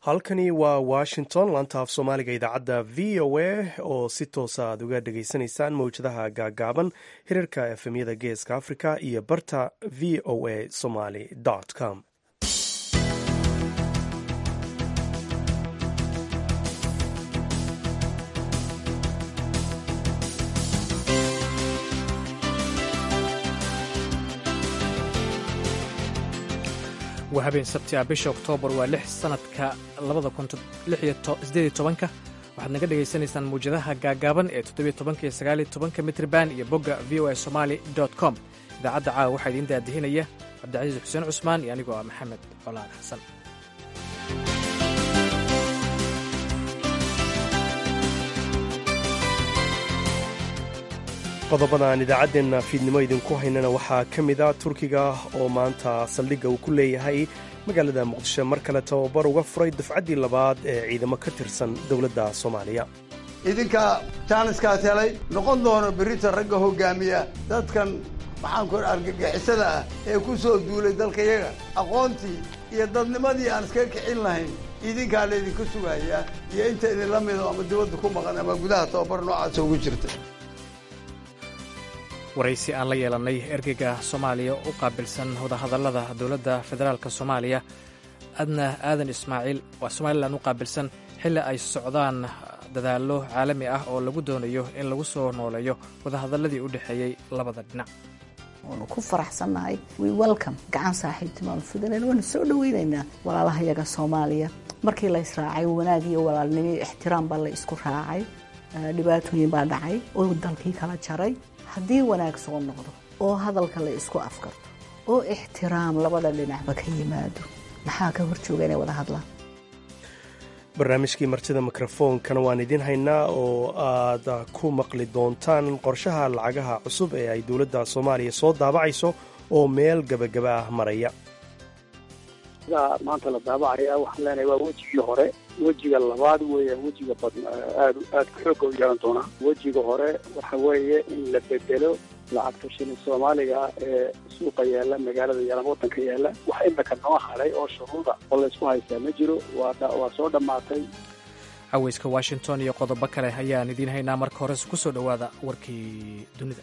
halkani waa washington laanta af soomaaliga idaacadda v o a oo si toosa aad uga dhageysanaysaan mawjadaha gaagaaban hirarka efemyada geeska africa iyo barta v o a somaly com waa habeen sabti ah bisha oktoobar waa lix sanadka labada kunsideed tobanka waxaad naga dhagaysanaysaan mawjadaha gaagaaban ee toddobiyo tobanka iyo sagaaliyo tobanka mitrban iyo bogga v o a somali com idaacadda caawa waxaa idiin daadihinaya cabdicasiis xuseen cusmaan iyo anigoo ah maxamed colaan xasan qodobada aan idaacaddeena fiidnimo idinku haynana waxaa ka mid a turkiga oo maanta saldhigga uu ku leeyahay magaalada muqdisho mar kale tababar uga furay dufcaddii labaad ee ciidamo ka tirsan dowladda soomaaliya idinka jaaniskaas helay noqon doono berrita ragga hoggaamiya dadkan maxaanku argagixisada ah ee ku soo duulay dalkayaga aqoontii iyo dadnimadii aan iskaga kicin lahayn idinkaa laydinka sugayaa iyo inta idinla mido ama dibadda ku maqan ama gudaha tababar noocaasa ugu jirta waraysi aan la yeelannay ergeyga soomaaliya u qaabilsan wadahadallada dowladda federaalka soomaaliya adna aadan ismaaciil waa somalilan u qaabilsan xilli ay socdaan dadaallo caalami ah oo lagu doonayo in lagu soo nooleeyo wadahadalladii u dhexeeyey labada dhinac waanu ku faraxsannahay wi welcom gacan saaxiibtimaanu fidanayna waanu soo dhoweynaynaa walaalahayaga soomaaliya markii la israacay wanaag iyo walaalnimo iyo ixtiraam baa la isku raacay dhibaatooyin baa dhacay oo dalkii kala jaray haddii wanaag soo noqdo oo hadalka la isku afkarto oo ixtiraam labada dhinacba ka yimaado maxaa ka hor jooga inay wada hadlaan barnaamijkii martida mikrofoonkana waan idiin haynaa oo aad ku maqli doontaan qorshaha lacagaha cusub ee ay dowladda soomaaliya soo daabacayso oo meel gebagaba ah maraya maanta la daabacaya waxaan leenahay waa wejigii hore wejiga labaad weeye wejiga badn aad aad xooga u yeelan doonaa wejiga hore waxa weeye in la bedelo lacagta shilin soomaaliga ee suuqa yaalla magaalada yaalla waddanka yaalla wax imika noo haray oo shuruuda oo laysku haystaa ma jiro waa soo dhammaatay caweyska washington iyo qodobo kale ayaan idiin haynaa marka hore ku soo dhowaada warkii dunida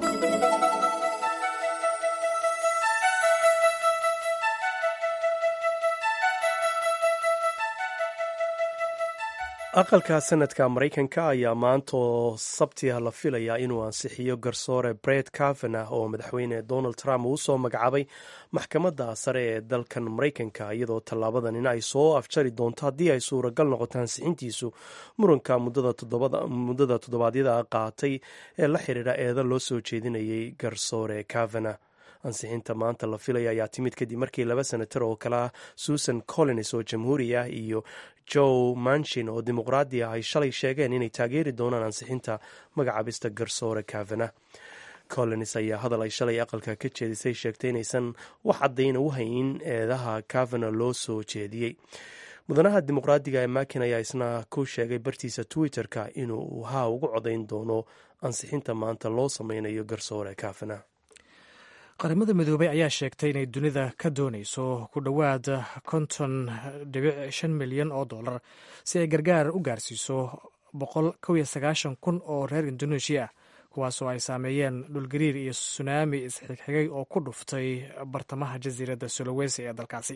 aqalka sanadka maraykanka ayaa maantaoo sabtiah la filayaa inuu ansixiyo garsoore bret kavanah oo madaxweyne donald trump uu soo magacaabay maxkamadda sare ee dalkan maraykanka iyadoo tallaabadanina ay soo afjari doonto haddii ay suuragal noqoto ansixintiisu muranka muddada toddobaadyada qaatay ee la xiriira eeda loo soo jeedinayay garsoore kavanah ansixinta maanta la filaya ayaa timid kadib markii laba senatar oo kale ah susan collins oo jamhuuri ah iyo joe manchin oo dimuqraadi ah ay shalay sheegeen inay taageeri doonaan ansixinta magacaabista garsoore kavanah collins ayaa hadal ay shalay aqalka ka jeedisay sheegtay inaysan wax caddayna u hayn eedaha kavana loo soo jeediyey mudanaha dimuqraadiga ee makin ayaa isna ku sheegay bartiisa twitter-ka inuu haa ugu codayn doono ansixinta maanta loo sameynayo garsoore kavana qaramada midoobey ayaa sheegtay inay dunida ka doonayso ku dhowaad konton dhibic shan milyan oo dollar si ay gargaar u gaarsiiso boqol kow iyo sagaashan kun oo reer indoneeshiya ah kuwaasoo ay saameeyeen dhulgariir iyo sunaami isxigxigay oo ku dhuftay bartamaha jasiiradda sulawesi ee dalkaasi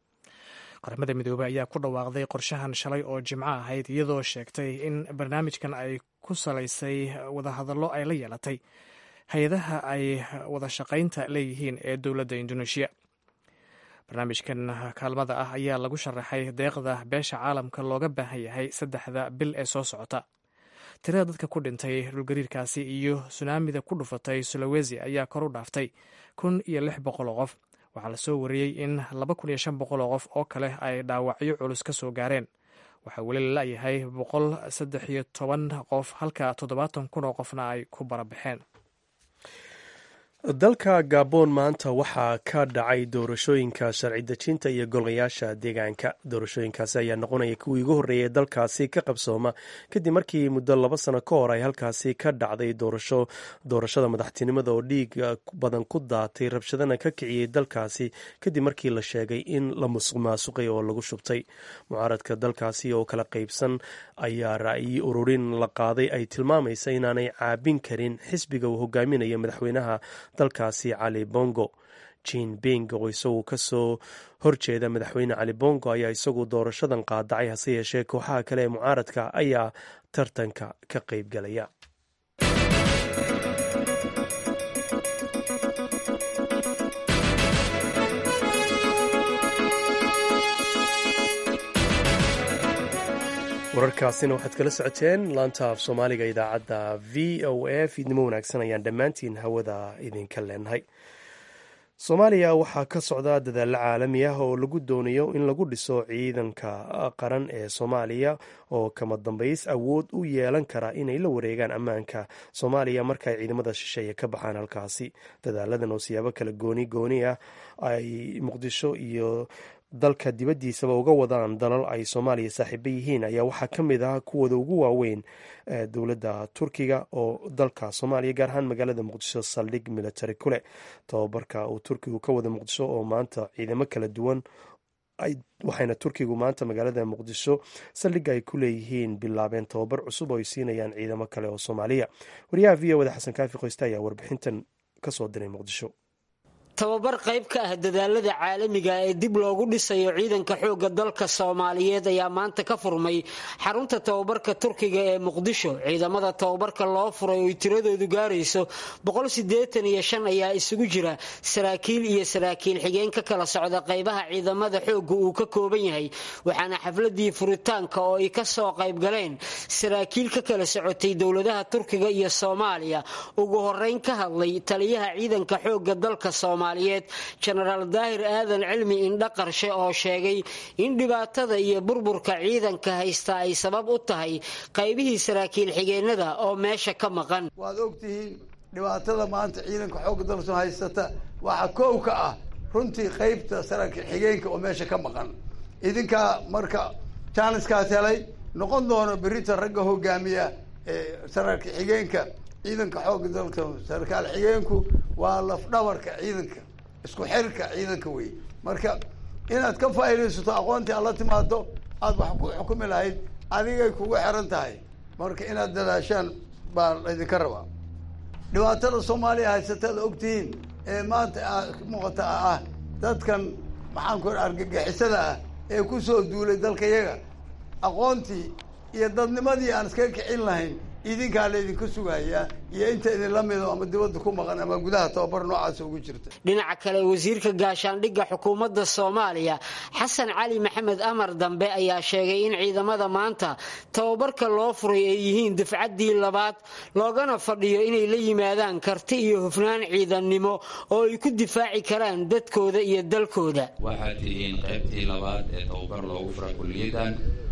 qaramada midoobey ayaa ku dhawaaqday qorshahan shalay oo jimco ahayd iyadoo sheegtay in barnaamijkan ay ku salaysay wadahadallo ay la yeelatay hay-adaha ay wada shaqaynta leeyihiin ee dowladda indoneeshiya barnaamijkan kaalmada ah ayaa lagu sharaxay deeqda beesha caalamka looga baahan yahay saddexda bil ee soo socota tirada dadka ku dhintay dhulgariirkaasi iyo sunaamida ku dhufatay sulawesi ayaa kor u dhaaftay kun iyo lix boqol oo qof waxaa lasoo wariyey in laba kun iyo shan boqol oo qof oo kale ay dhaawacyo culus ka soo gaareen waxaa weli la la'yahay boqol saddex iyo toban qof halka toddobaatan kun oo qofna ay ku barabaxeen dalka gabon maanta waxaa ka dhacay doorashooyinka sharci dejinta iyo golayaasha deegaanka doorashooyinkaasi ayaa noqonaya kuwii ugu horreeyay dalkaasi ka qabsooma kadib markii muddo laba sano ka hor ay halkaasi ka dhacday doorasho doorashada madaxtinimada oo dhiig badan ku daatay rabshadana ka kiciyey dalkaasi kadib markii la sheegay in la musuq maasuqay oo lagu shubtay mucaaradka dalkaasi oo kala qaybsan ayaa ra'yi ururin la qaaday ay tilmaamaysa inaanay caabin karin xisbiga uu hogaaminayo madaxweynaha dalkaasi cali bongo jin bing oo isagu kasoo horjeeda madaxweyne cali bongo ayaa isagu doorashadan qaadacay hase yeeshee kooxaha kale ee mucaaradka ayaa tartanka ka qaybgalaya wararkaasina waxaad kala socoteen laanta af soomaaliga idaacadda v o a fiidnimo wanaagsan ayaan dhammaantiin hawada idinka leenahay soomaaliya waxaa ka socda dadaallo caalami ah oo lagu doonayo in lagu dhiso ciidanka qaran ee soomaaliya oo kama dambays awood u yeelan kara inay la wareegaan ammaanka soomaaliya markaay ciidamada shisheeye ka baxaan halkaasi dadaaladan oo siyaabo kala gooni gooni ah ay muqdisho iyo dalka dibaddiisaba uga wadaan dalal ay soomaaliya saaxiibo yihiin ayaa waxaa ka mid ah kuwooda ugu waaweyn dowladda turkiga oo dalka soomaaliya gaar ahaan magaalada muqdisho saldhig military kuleh tababarka uu turkigu ka wada muqdisho oo maanta ciidamo kala duwan waxayna turkigu maanta magaalada muqdisho saldhigga ay ku leeyihiin bilaabeen tababar cusub oo ay siinayaan ciidamo kale oo soomaaliya wariyaha v o wada xasan kaafi qoyste ayaa warbixintan kasoo diray muqdisho tababar qayb ka ah dadaalada caalamiga ee dib loogu dhisayo ciidanka xoogga dalka soomaaliyeed ayaa maanta ka furmay xarunta tababarka turkiga ee muqdisho ciidamada tababarka loo furay oy tiradoodu gaarayso ayaa isugu jira saraakiil iyo saraakiil xigeen ka kala socda qaybaha ciidamada xoogga uu ka kooban yahay waxaana xafladii furitaanka oo ay ka soo qaybgaleen saraakiil ka kala socotay dowladaha turkiga iyo soomaaliya ugu horeyn ka hadlay taliyaha ciidanka xoogga dalka soomaaliyeed jenaraal daahir aadan cilmi indha qarshe oo sheegay in dhibaatada iyo burburka ciidanka haysta ay sabab u tahay qaybihii saraakiil xigeenada oo meesha ka maqan waad ogtihiin dhibaatada maanta ciidanka xoogga dalka haysata waxaa kow ka ah runtii qaybta saraakiil xigeenka oo meesha ka maqan idinkaa marka jaaniskaas helay noqon doono berita ragga hogaamiya ee saraakiil xigeenka ciidanka xoogga dalka sarkaal xigeenku waa lafdhabarka ciidanka isku xirka ciidanka wey marka inaad ka faa'iidaysato aqoontii aad la timaado aada wax ku xukumi lahayd adigay kugu xiran tahay marka inaad dadaashaan baa laydinka rabaa dhibaatada soomaaliya haysataad ogtihiin ee maanta muuqata ah dadkan maxaan ku argagixisada ah ee kusoo duulay dalka yaga aqoontii iyo dadnimadii aan iskaga kicin lahayn idinkaa laydinka sugayaa iyo inta idinla mido ama dibadda ku maqan ama gudaha tababar noocaasa ugu jirta dhinaca kale wasiirka gaashaandhigga xukuumadda soomaaliya xasan cali maxamed amar dambe ayaa sheegay in ciidamada maanta tababarka loo furay ay yihiin dufcaddii labaad loogana fadhiyo inay la yimaadaan karti iyo hufnaan ciidannimo oo ay ku difaaci karaan dadkooda iyo dalkooda waxaad tihiin qaybtii labaad ee tababar loogu fura kulliyadan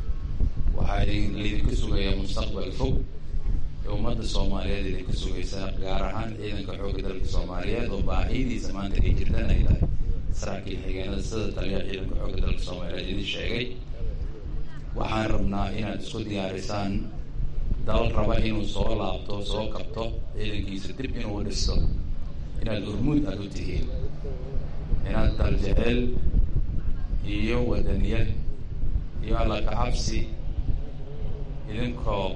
waxaa laydinka sugayaa mustaqbal fog ee ummadda soomaaliyeed idinka sugaysaa gaar ahaan ciidanka xoogga dalka soomaaliyeed oo baahidiisa maanta ay jirtaan ay tahay saraakiil xigeenada sida taliya ciidanka xoogga dalka soomaaliyeed idin sheegay waxaan rabnaa inaad isku diyaarisaan dal raba inuu soo laabto soo kabto ciidankiisa dib inuu dhisto inaad hormuud aada u tihiin inaad daljeceel iyo wadaniyad iyo alla kacabsi idinkoo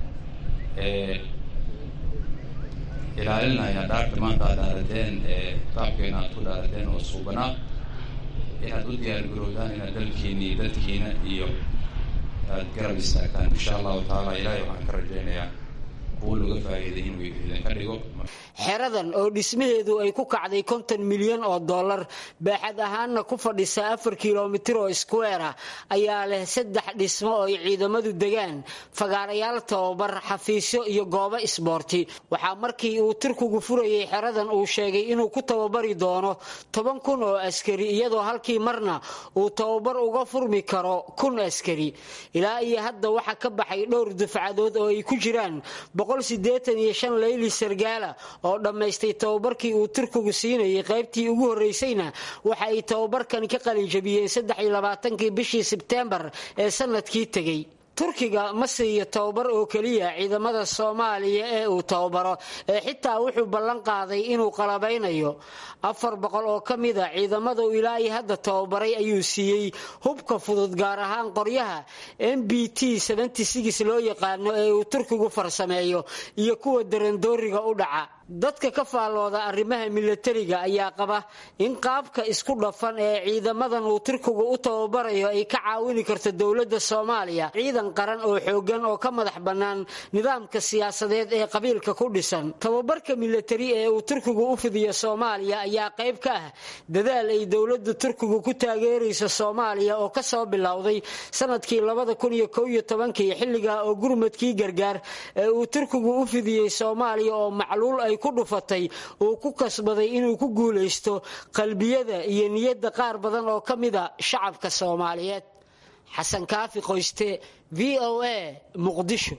ilaalinaya dhaarta maanta aad dhaarateen ee kitaabkeena aad ku dhaarateen oo suubanaa inaad u diyaar garowdaan inaad dalkiina iyo dadkiina iyo aad garab istaagtaan insha allahu tacaala ilaahay waxaan ka rajaynayaa kuwa laga faa'iiday inuu idinka dhigo xeradan oo dhismaheedu ay ku kacday konton milyan oo dollar baaxad ahaanna ku fadhisa afar kilomitir oo square ah ayaa leh saddex dhismo oo ay ciidamadu degaan fagaarayaal tababar xafiisyo iyo goobo isboorti waxaa markii uu turkigu furayay xeradan uu sheegay inuu ku tababari doono toban kun oo askari iyadoo halkii marna uu tababar uga furmi karo kun askari ilaa iyo hadda waxaa ka baxay dhowr dufcadood oo ay ku jiraan boqol sideetan iyo shan leyli sargaala oo dhammaystay tababarkii uu turkigu siinayay qaybtii ugu horreysayna waxa ay tababarkani ka qalinjabiyeen saddex iyo labaatankii bishii sebteembar ee sanadkii tegey turkiga ma siiyo tababar oo keliya ciidamada soomaaliya ee uu tababaro ee xitaa wuxuu ballan qaaday inuu qalabaynayo afar boqol oo ka mida ciidamada uu ilaa iyo hadda tababaray ayuu siiyey hubka fudud gaar ahaan qoryaha m b t loo yaqaano ee uu turkigu farsameeyo iyo kuwa darandooriga u dhaca dadka ka faallooda arrimaha milatariga ayaa qaba in qaabka isku dhafan ee ciidamadan uu turkigu u tababarayo ay ka caawini karto dowladda soomaaliya ciidan qaran oo xoogan oo ka madax bannaan nidaamka siyaasadeed ee qabiilka ku dhisan tababarka milatari ee uu turkigu u fidiyo soomaaliya ayaa qayb ka ah dadaal ay dowladda turkigu ku taageerayso soomaaliya oo kasoo bilowday sanadkii xilligaa oo gurmadkii gargaar ee uu turkigu u fidiyey soomaaliya oo macluul ay ku dhufatay uu ku kasbaday inuu ku guulaysto qalbiyada iyo niyadda qaar badan oo ka mida shacabka soomaaliyeed xasan kaafi qoyste v o a muqdisho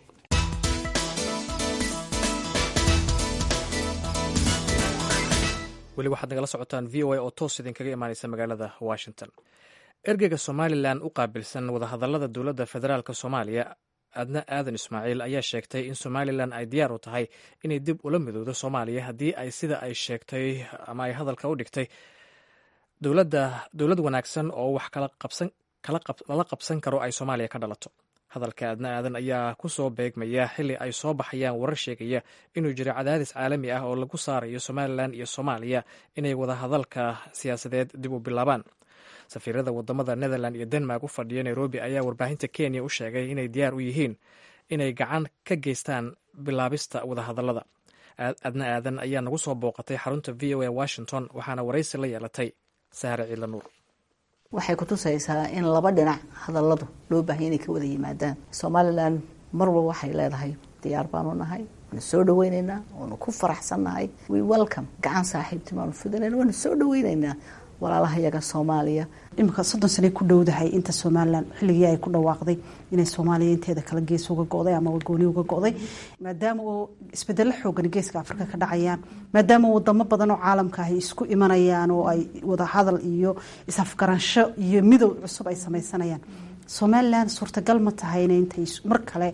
weli waxaad nagala socotaan v o a oo toos idinkaga imaaneysa magaalada washington ergeyga somalilan u qaabilsan wadahadalada dowladda federaalk soomaaliya adna aadan ismaaciil ayaa sheegtay in somalilan ay diyaar u tahay inay dib ula midowdo soomaaliya haddii ay sida ay sheegtay ama ay hadalka u dhigtay dowlad wanaagsan oo wax lala qabsan karo ay soomaaliya ka dhalato hadalka adna aadan ayaa ku soo beegmaya xili ay soo baxayaan warar sheegaya inuu jiro cadaadis caalami ah oo lagu saarayo somalilan iyo soomaaliya inay wadahadalka siyaasadeed dib u bilaabaan safiirada wadamada netherland iyo denmark u fadhiya nairobi ayaa warbaahinta kenya u sheegay inay diyaar u yihiin inay gacan ka geystaan bilaabista wadahadalada adna aadan ayaa nagu soo booqatay xarunta v o a washington waxaana waraysi la yeelatay sahre ciila nuur waxay kutusaysaa in laba dhinac hadalladu loo baahaya inay ka wada yimaadaan somalilan mar walba waxay leedahay diyaar baanu nahay waanu soo dhaweyneynaa waanu ku faraxsannahay we welcome gacan saaxiibtimaanu fidinayna waanu soo dhaweyneynaa walaalaha yaga soomaaliya iminka soddon sanay ku dhowdahay inta somalilan xilligii ay ku dhawaaqday inay soomaaliya inteeda kala gees uga go'day ama gooni uga go'day maadaama oo isbedelo xoogan geeska afrika ka dhacayaan maadaama wadamo badan oo caalamka ah ay isku imanayaan oo ay wadahadal iyo is-afgaransho iyo midow cusub ay samaysanayaan somalilan suurtagal ma tahayna intay mar kale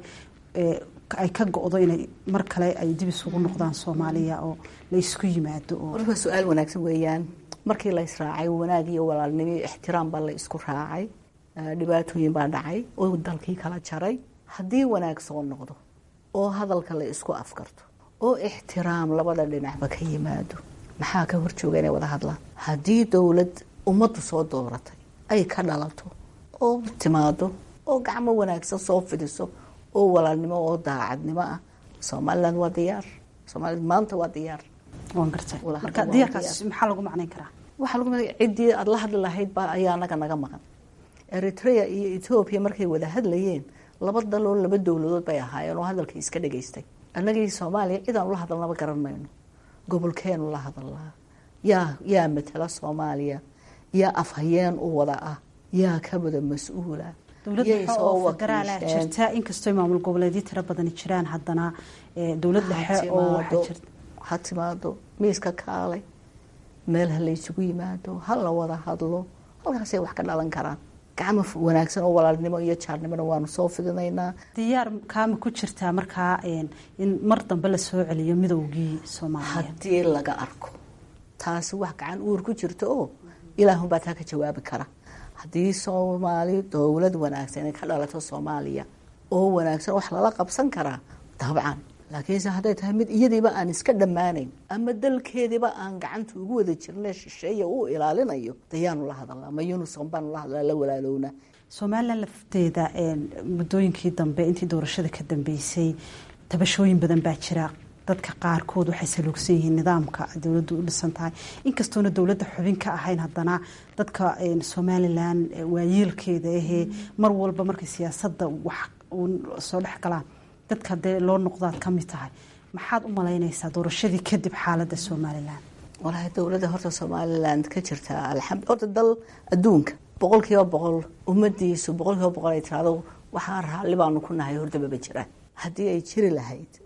ay ka go'do inay mar kale ay dib isugu noqdaan soomaaliya oo la isku yimaado waa su-aal wanaagsan weeyaan markii la israacay wanaag iyo walaalnimo iyo ixtiraam baa la isku raacay dhibaatooyin baa dhacay oo dalkii kala jaray haddii wanaag soo noqdo oo hadalka la isku afkarto oo ixtiraam labada dhinacba ka yimaado maxaa ka horjooga inay wada hadlaan haddii dowlad ummaddu soo dooratay ay ka dhalato oo timaado oo gacmo wanaagsan soo fidiso oo walaalnimo oo daacadnimo ah somalilan waa diyaar somalilan maanta waa diyaar waan gartay marka diyaarkaas maxaa lagu macnayn karaa waxaa lagu macnay ciddii aada la hadli lahayd baa ayaa anaga naga maqan eritrea iyo etoobiya markay wada hadlayeen laba daloo laba dowladood bay ahaayeen oo hadalkii iska dhageystay annagii soomaaliya cidaan ula hadalnaba garan mayno gobolkeenu la hadalnaa yaa yaa matala soomaaliya yaa afhayeen u wada ah yaa ka wada mas-uula dowladda dhexe oo federaala jirta inkastoo maamul goboleedyo tiro badani jiraan haddana dowlad dhexe oo waxaa jirta ha timaado miiska kaalay meel ha laysugu yimaado ha la wada hadlo halkaasay wax ka dhalan karaan gacmo wanaagsan oo walaalnimo iyo jaarnimona waanu soo fidinaynaa diyaar kaama ku jirtaa markaa in mar dambe la soo celiyo midowgii soomaaliya haddii laga arko taasi wax gacan uur ku jirto oo ilaahunbaa taa ka jawaabi kara haddii soomaali dowlad wanaagsan ay ka dhalato soomaaliya oo wanaagsan wax lala qabsan karaa dabcan laakiinse hadday tahay mid iyadiiba aan iska dhammaanayn ama dalkeediiba aan gacanta ugu wada jirna shisheeya uu ilaalinayo dayaanu la hadalnaa ma unison baanu la hadlaa la walaalowna somalilan lafteeda muddooyinkii dambe intii doorashada ka dambeysay tabashooyin badan baa jira dadka qaarkood waxay saluugsan yihiin nidaamka dowladdu u dhisan tahay inkastoona dowladda xubin ka ahayn haddana dadka somalilan waayeelkeeda ahee mar walba markay siyaasadda wax soo dhex galaan dadka dee loo noqdaad ka mid tahay maxaad u malaynaysaa doorashadii kadib xaaladda somalilan walahi dowladda horta somalilan ka jirta alxamd horta dal adduunka boqol kiiba boqol ummadiisu boqol kiiba boqol ay tirahdo waxaa raalli baanu ku nahay hordababa jiraan haddii ay jiri lahayd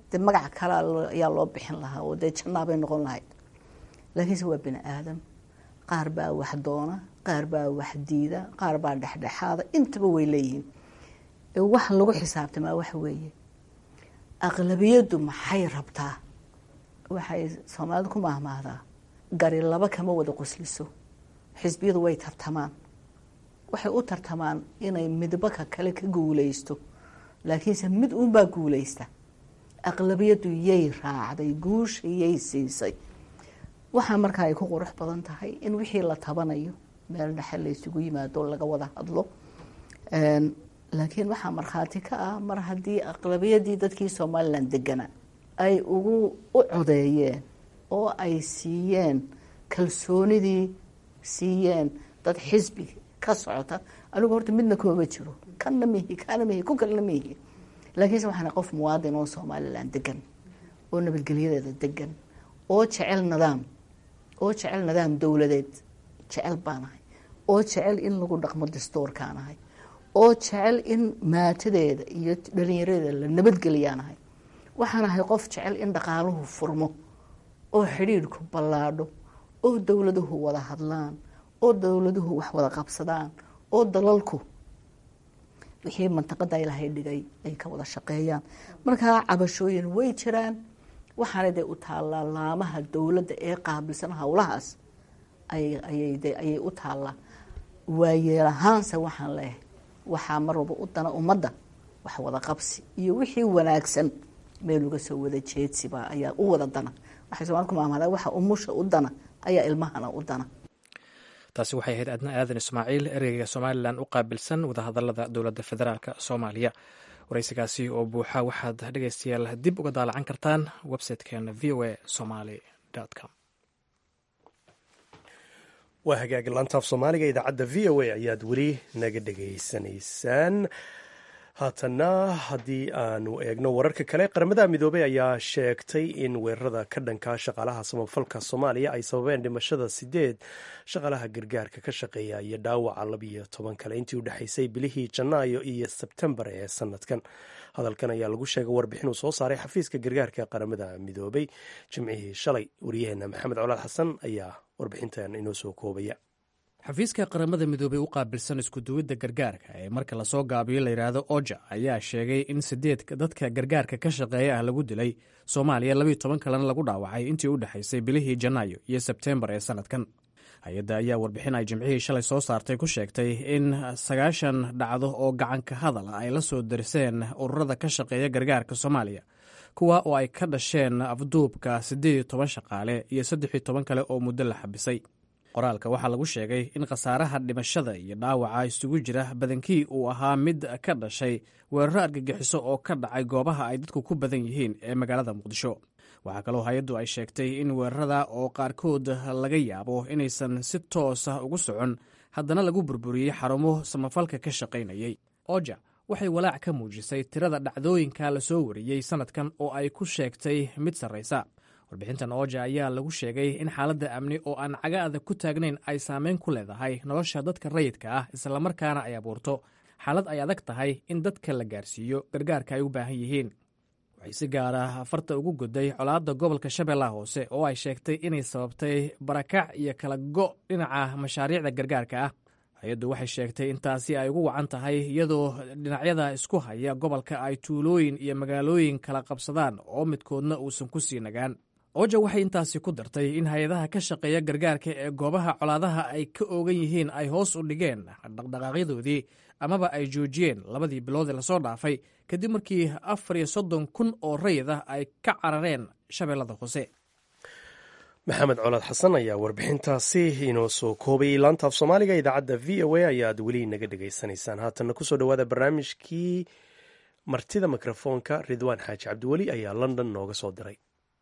dee magac kale ayaa loo bixin lahaa oo dee jannaabay noqon lahayd laakiinse waa bini aadam qaar baa wax doona qaar baa wax diida qaar baa dhexdhexaada intaba way leeyihiin wax lagu xisaabtamaa waxa weeye aqlabiyaddu maxay rabtaa waxay soomaalidu ku maahmaahdaa gari laba kama wada qosliso xisbiyadu way tartamaan waxay u tartamaan inay midbaka kale ka guuleysto laakiinse mid uunbaa guuleysta aqlabiyaddu yay raacday guusha yay siisay waxaa markaa ay ku qurux badan tahay in wixii la tabanayo meel dhexe la ysugu yimaado laga wada hadlo laakiin waxaa markhaati ka ah mar haddii aqlabiyadii dadkii somalilan degana ay ugu u codeeyeen oo ay siiyeen kalsoonidii siiyeen dad xisbi ka socota anigu horta midna kooma jiro kanna mihi kana mihi ku kalena mihi laakiinse waxaana qof muwaadin oo somalilan degan oo nabadgelyadeeda degan oo jecel nidaam oo jecel nidaam dowladeed jecel baanahay oo jecel in lagu dhaqmo dastuurkaanahay oo jecel in maatadeeda iyo dhalinyaradeeda la nabadgeliyaanahay waxaan ahay qof jecel in dhaqaaluhu furmo oo xidhiidhku ballaadho oo dowladuhu wada hadlaan oo dowladuhu wax wada qabsadaan oo dalalku wixii mantaqada ilaahay dhigay ay ka wada shaqeeyaan markaa cabashooyin way jiraan waxaana dee u taallaa laamaha dowladda ee qaabilsan howlahaas ayay u taallaa waayeel ahaanse waxaan leehay waxaa mar walba u dana ummadda wax wada qabsi iyo wixii wanaagsan meel uga soo wada jeedsiba ayaa u wada dana waxay somaali ku maamada waxa umusha u dana ayaa ilmahana u dana taasi waxay ahayd adna aadan ismaaciil ereyga somalilan u qaabilsan wadahadalada dowladda federaalk soomaaliya waraysigaasi oo buuxa waxaad dhegeystayaal dib uga daalacan kartaan websitekeena v o a somaly com waa hagaag laantaaf soomaaliga idaacadda v o a ayaad weli naga dhegaysanaysaan haatanna haddii aanu eegno wararka kale qaramada midoobey ayaa sheegtay in weerarada ka dhanka shaqaalaha samafalka soomaaliya ay sababeen dhimashada sideed shaqaalaha gargaarka ka shaqeeya iyo dhaawaca labiyo toban kale intii u dhexaysay bilihii janaayo iyo sebtembar ee sanadkan hadalkan ayaa lagu sheegay warbixin uu soo saaray xafiiska gargaarka qaramada midoobey jimcihii shalay waryaheena maxamed colaad xasan ayaa warbixintan inoo soo koobaya xafiiska qaramada midoobey u qaabilsan iskuduwidda gargaarka ee marka lasoo gaabiyo layidhaahdo oja ayaa sheegay in sideed dadka gargaarka ka shaqeeya ah lagu dilay soomaaliya labiyo toban kalena lagu dhaawacay intii u dhexaysay bilihii janaayo iyo sebteembar ee sanadkan hay-adda ayaa warbixin ay jimcihii shalay soo saartay ku sheegtay in sagaashan dhacdo oo gacanka hadal ay la soo darseen ururada ka shaqeeya gargaarka soomaaliya kuwa oo ay ka dhasheen afduubka siddeed iyo toban shaqaale iyo saddex iyo toban kale oo muddo la xabisay qoraalka waxaa lagu sheegay in khasaaraha dhimashada iyo dhaawaca isugu jira badankii uu ahaa mid ka dhashay weeraro argagixiso oo ka dhacay goobaha ay dadku ku badan yihiin ee magaalada muqdisho waxaa kaloo hay-addu ay sheegtay in weerarada oo qaarkood laga yaabo inaysan si toosa ugu socon haddana lagu burburiyey xarumo samafalka ka shaqaynayay oja waxay walaac ka muujisay tirada dhacdooyinka lasoo wariyey sanadkan oo ay ku sheegtay mid sarraysa warbixintan ooja ayaa lagu sheegay in xaaladda amni oo aan caga adag ku taagnayn ay saameyn ku leedahay nolosha dadka rayidka ah islamarkaana ay abuurto xaalad ay adag tahay in dadka la gaarsiiyo gargaarka ay u baahan yihiin waxay si gaara farta ugu goday colaadda gobolka shabeellaha hoose oo ay sheegtay inay sababtay barakac iyo kala go' dhinaca mashaariicda gargaarka ah hay-addu waxay sheegtay intaasi ay ugu wacan tahay iyadoo dhinacyada isku haya gobolka ay tuulooyin iyo magaalooyin kala qabsadaan oo midkoodna uusan ku sii nagaan oja waxay intaasi ku dartay in hay-adaha ka shaqeeya gargaarka ee goobaha colaadaha ay ka oogan yihiin ay hoos u dhigeen dhaqdhaqaaqyadoodii amaba ay joojiyeen labadii bilood ee lasoo dhaafay kadib markii afar iyo soddon kun oo rayid ah ay ka carareen shabeellada hoose maxamed colaad xasan ayaa warbixintaasi inoo soo koobayay laantaaf soomaaliga idaacadda v o a ayaad weli naga dhegaysanaysaan haatanna kusoo dhowaada barnaamijkii martida mikrofoonka ridwaan xaaji cabdiweli ayaa london nooga soo diray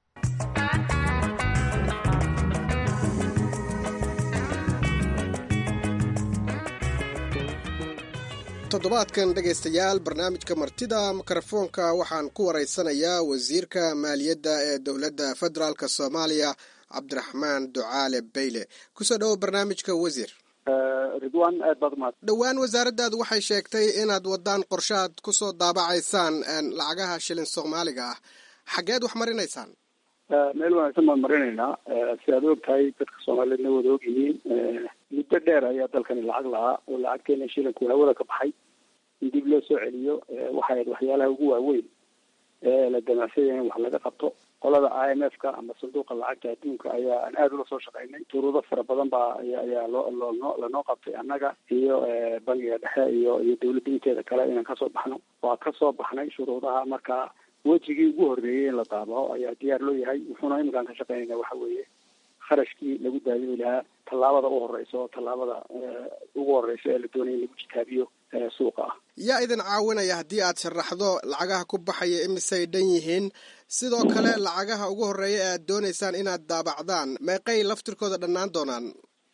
toddobaadkan dhegaystayaal barnaamijka martida mikrofoonka waxaan ku waraysanayaa wasiirka maaliyadda ee dowladda federaalk soomaaliya cabdiraxmaan ducaale bayle kusoo dhowo barnaamijka wasiir ridwan aad baad umahad dhowaan wasaaraddaadu waxay sheegtay inaad wadaan qorshaad kusoo daabacaysaan lacagaha shilin soomaaliga ah xaggeed wax marinaysaan meel wanaagsan baan marinaynaa si aad og tahay dadka soomaaliyeedna wada og yihiin muddo dheer ayaa dalkani lacag lahaa oo lacagteena shilinku hawada ka baxay in dib loo soo celiyo waxay ahayd waxyaalaha ugu waaweyn ee la damacsanya in wax laga qabto qolada i m f ka ama sanduuqa lacagta adduunka ayaa aan aada ula soo shaqaynay shuruudo fara badan baa ayaa loo loo lanoo qabtay annaga iyo bangiga dhexe iyo iyo dawladda inteeda kale inaan kasoo baxno waa kasoo baxnay shuruudaha marka wejigii ugu horreeyey in la daabaco ayaa diyaar loo yahay wuxuuna iminkaan ka shaqeynayna waxa weeye kharashkii lagu daadimi lahaa tallaabada u horeysa oo tallaabada ugu horeysa ee la doonaya in lagu jitaabiyo suuqa ah yaa idin caawinaya haddii aad sharaxdo lacagaha ku baxaya imisay dhan yihiin sidoo kale lacagaha ugu horreeya ee aad doonaysaan inaad daabacdaan meeqay laftirkooda dhannaan doonaan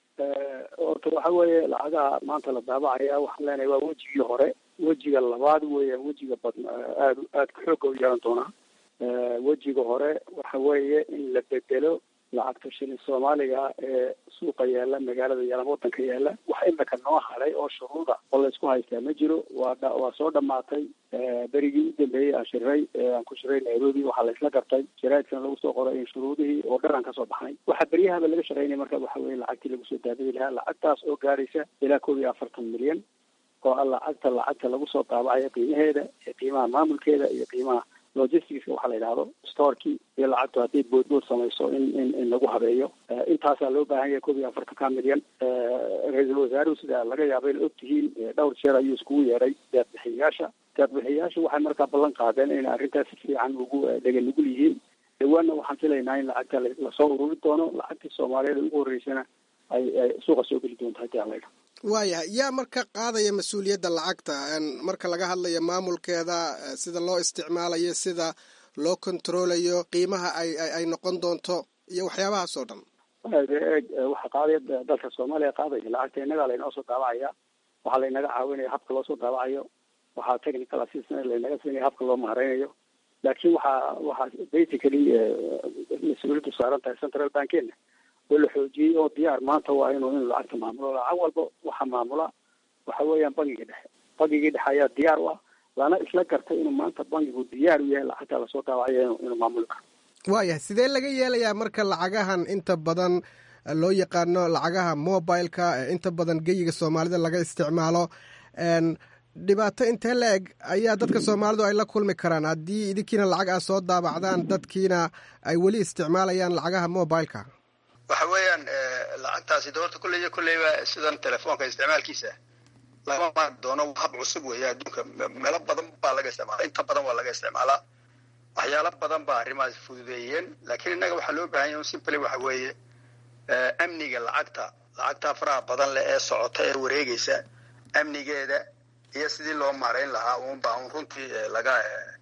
horta waxa weeye lacagaha maanta la daabacaya waxaan leenahay waa wejigii hore wejiga labaad weeyaan wejiga badn aada aada xooga u yeelan doonaa wejiga hore waxa weeye in la bedelo lacagta shilin soomaaliga ee suuqa yaala magaalada yaala wadanka yaala wax imika noo haray oo shuruuda oo laysku haystaa ma jiro waa waa soo dhamaatay berigii u dambeeyey aan shiray aan ku shiray nairobi waxaa laysla gartay jaraidkana lagu soo qoray in shuruudihii oo dhan aan kasoo baxnay waxaa beryahaba laga shaqeynaya marka waxa weye lacagtii lagu soo daabadi lahaa lacagtaas oo gaaraysa ilaa koob iyo afartan milyan oo a lacagta lacagta lagu soo daabacayo qiimaheeda iyo qiimaha maamulkeeda iyo qiimaha logisticska waxaa la yidhahdo storkii iyo lacagtu hadday boodbood samayso in in in lagu habeeyo intaasaa loo baahan yahay koob iyo afartanka milyan ra-iisul wasaaruhu sida laga yaaba ina og tihiin dhowr jeer ayuu iskugu yeeray deeqbixiyayaasha deeqbixiyayaasha waxay markaa ballan qaadeen inay arrintaas si fiican ugu dhega nugul yihiin dhawaanna waxaan filaynaa in lacagta lasoo ururi doono lacagtii soomaaliyeed ugu horreysana ay ay suuqa soo geli doonto haddii aan la yidhaho waayahay yaa marka qaadaya mas-uuliyadda lacagta marka laga hadlayo maamulkeeda sida loo isticmaalayo sida loo kontaroolayo qiimaha ay ay noqon doonto iyo waxyaabahaas oo dhan eeg waxa qaadaya dalka soomaaliya qaadaya lacagta innagaa laynoo soo daabacaya waxaa laynaga caawinaya habka loo soo daabacayo waxaa technical assistance laynaga siinaya habka loo maareynayo laakiin waxaa waxaa basically mas-uuliyaddu saaran tahay central bankeena oo la xoojiyey oo diyaar maanta waa inuu inuu lacagta maamulo lacag walba waxaa maamula waxa weeyaan bangiga dhexe bangigii dhexe ayaa diyaar u ah lana isla gartay inuu maanta bangigu diyaar u yahay lacagta lasoo daabacayo inu inuu maamuli karo waayahay sidee laga yeelayaa marka lacagahan inta badan loo yaqaano lacagaha mobileka inta badan geyiga soomaalida laga isticmaalo dhibaato intee la eg ayaa dadka soomaalidu ay la kulmi karaan haddii idinkiina lacag aad soo daabacdaan dadkiina ay weli isticmaalayaan lacagaha mobileka waxa weeyaan lacagtaasi doorta kulley iyo kulleyba sidan telefoonka isticmaalkiisa lama maari doono hab cusub weeye adduunka meelo badan baa laga isticmaala inta badan waa laga isticmaalaa waxyaalo badan baa arrimahaas fududeeyeen laakiin innaga waxaa loo bahan yahy simply waxa weeye amniga lacagta lacagta faraha badan leh ee socota ee wareegaysa amnigeeda iyo sidii loo maarayn lahaa unbaa un runtii laga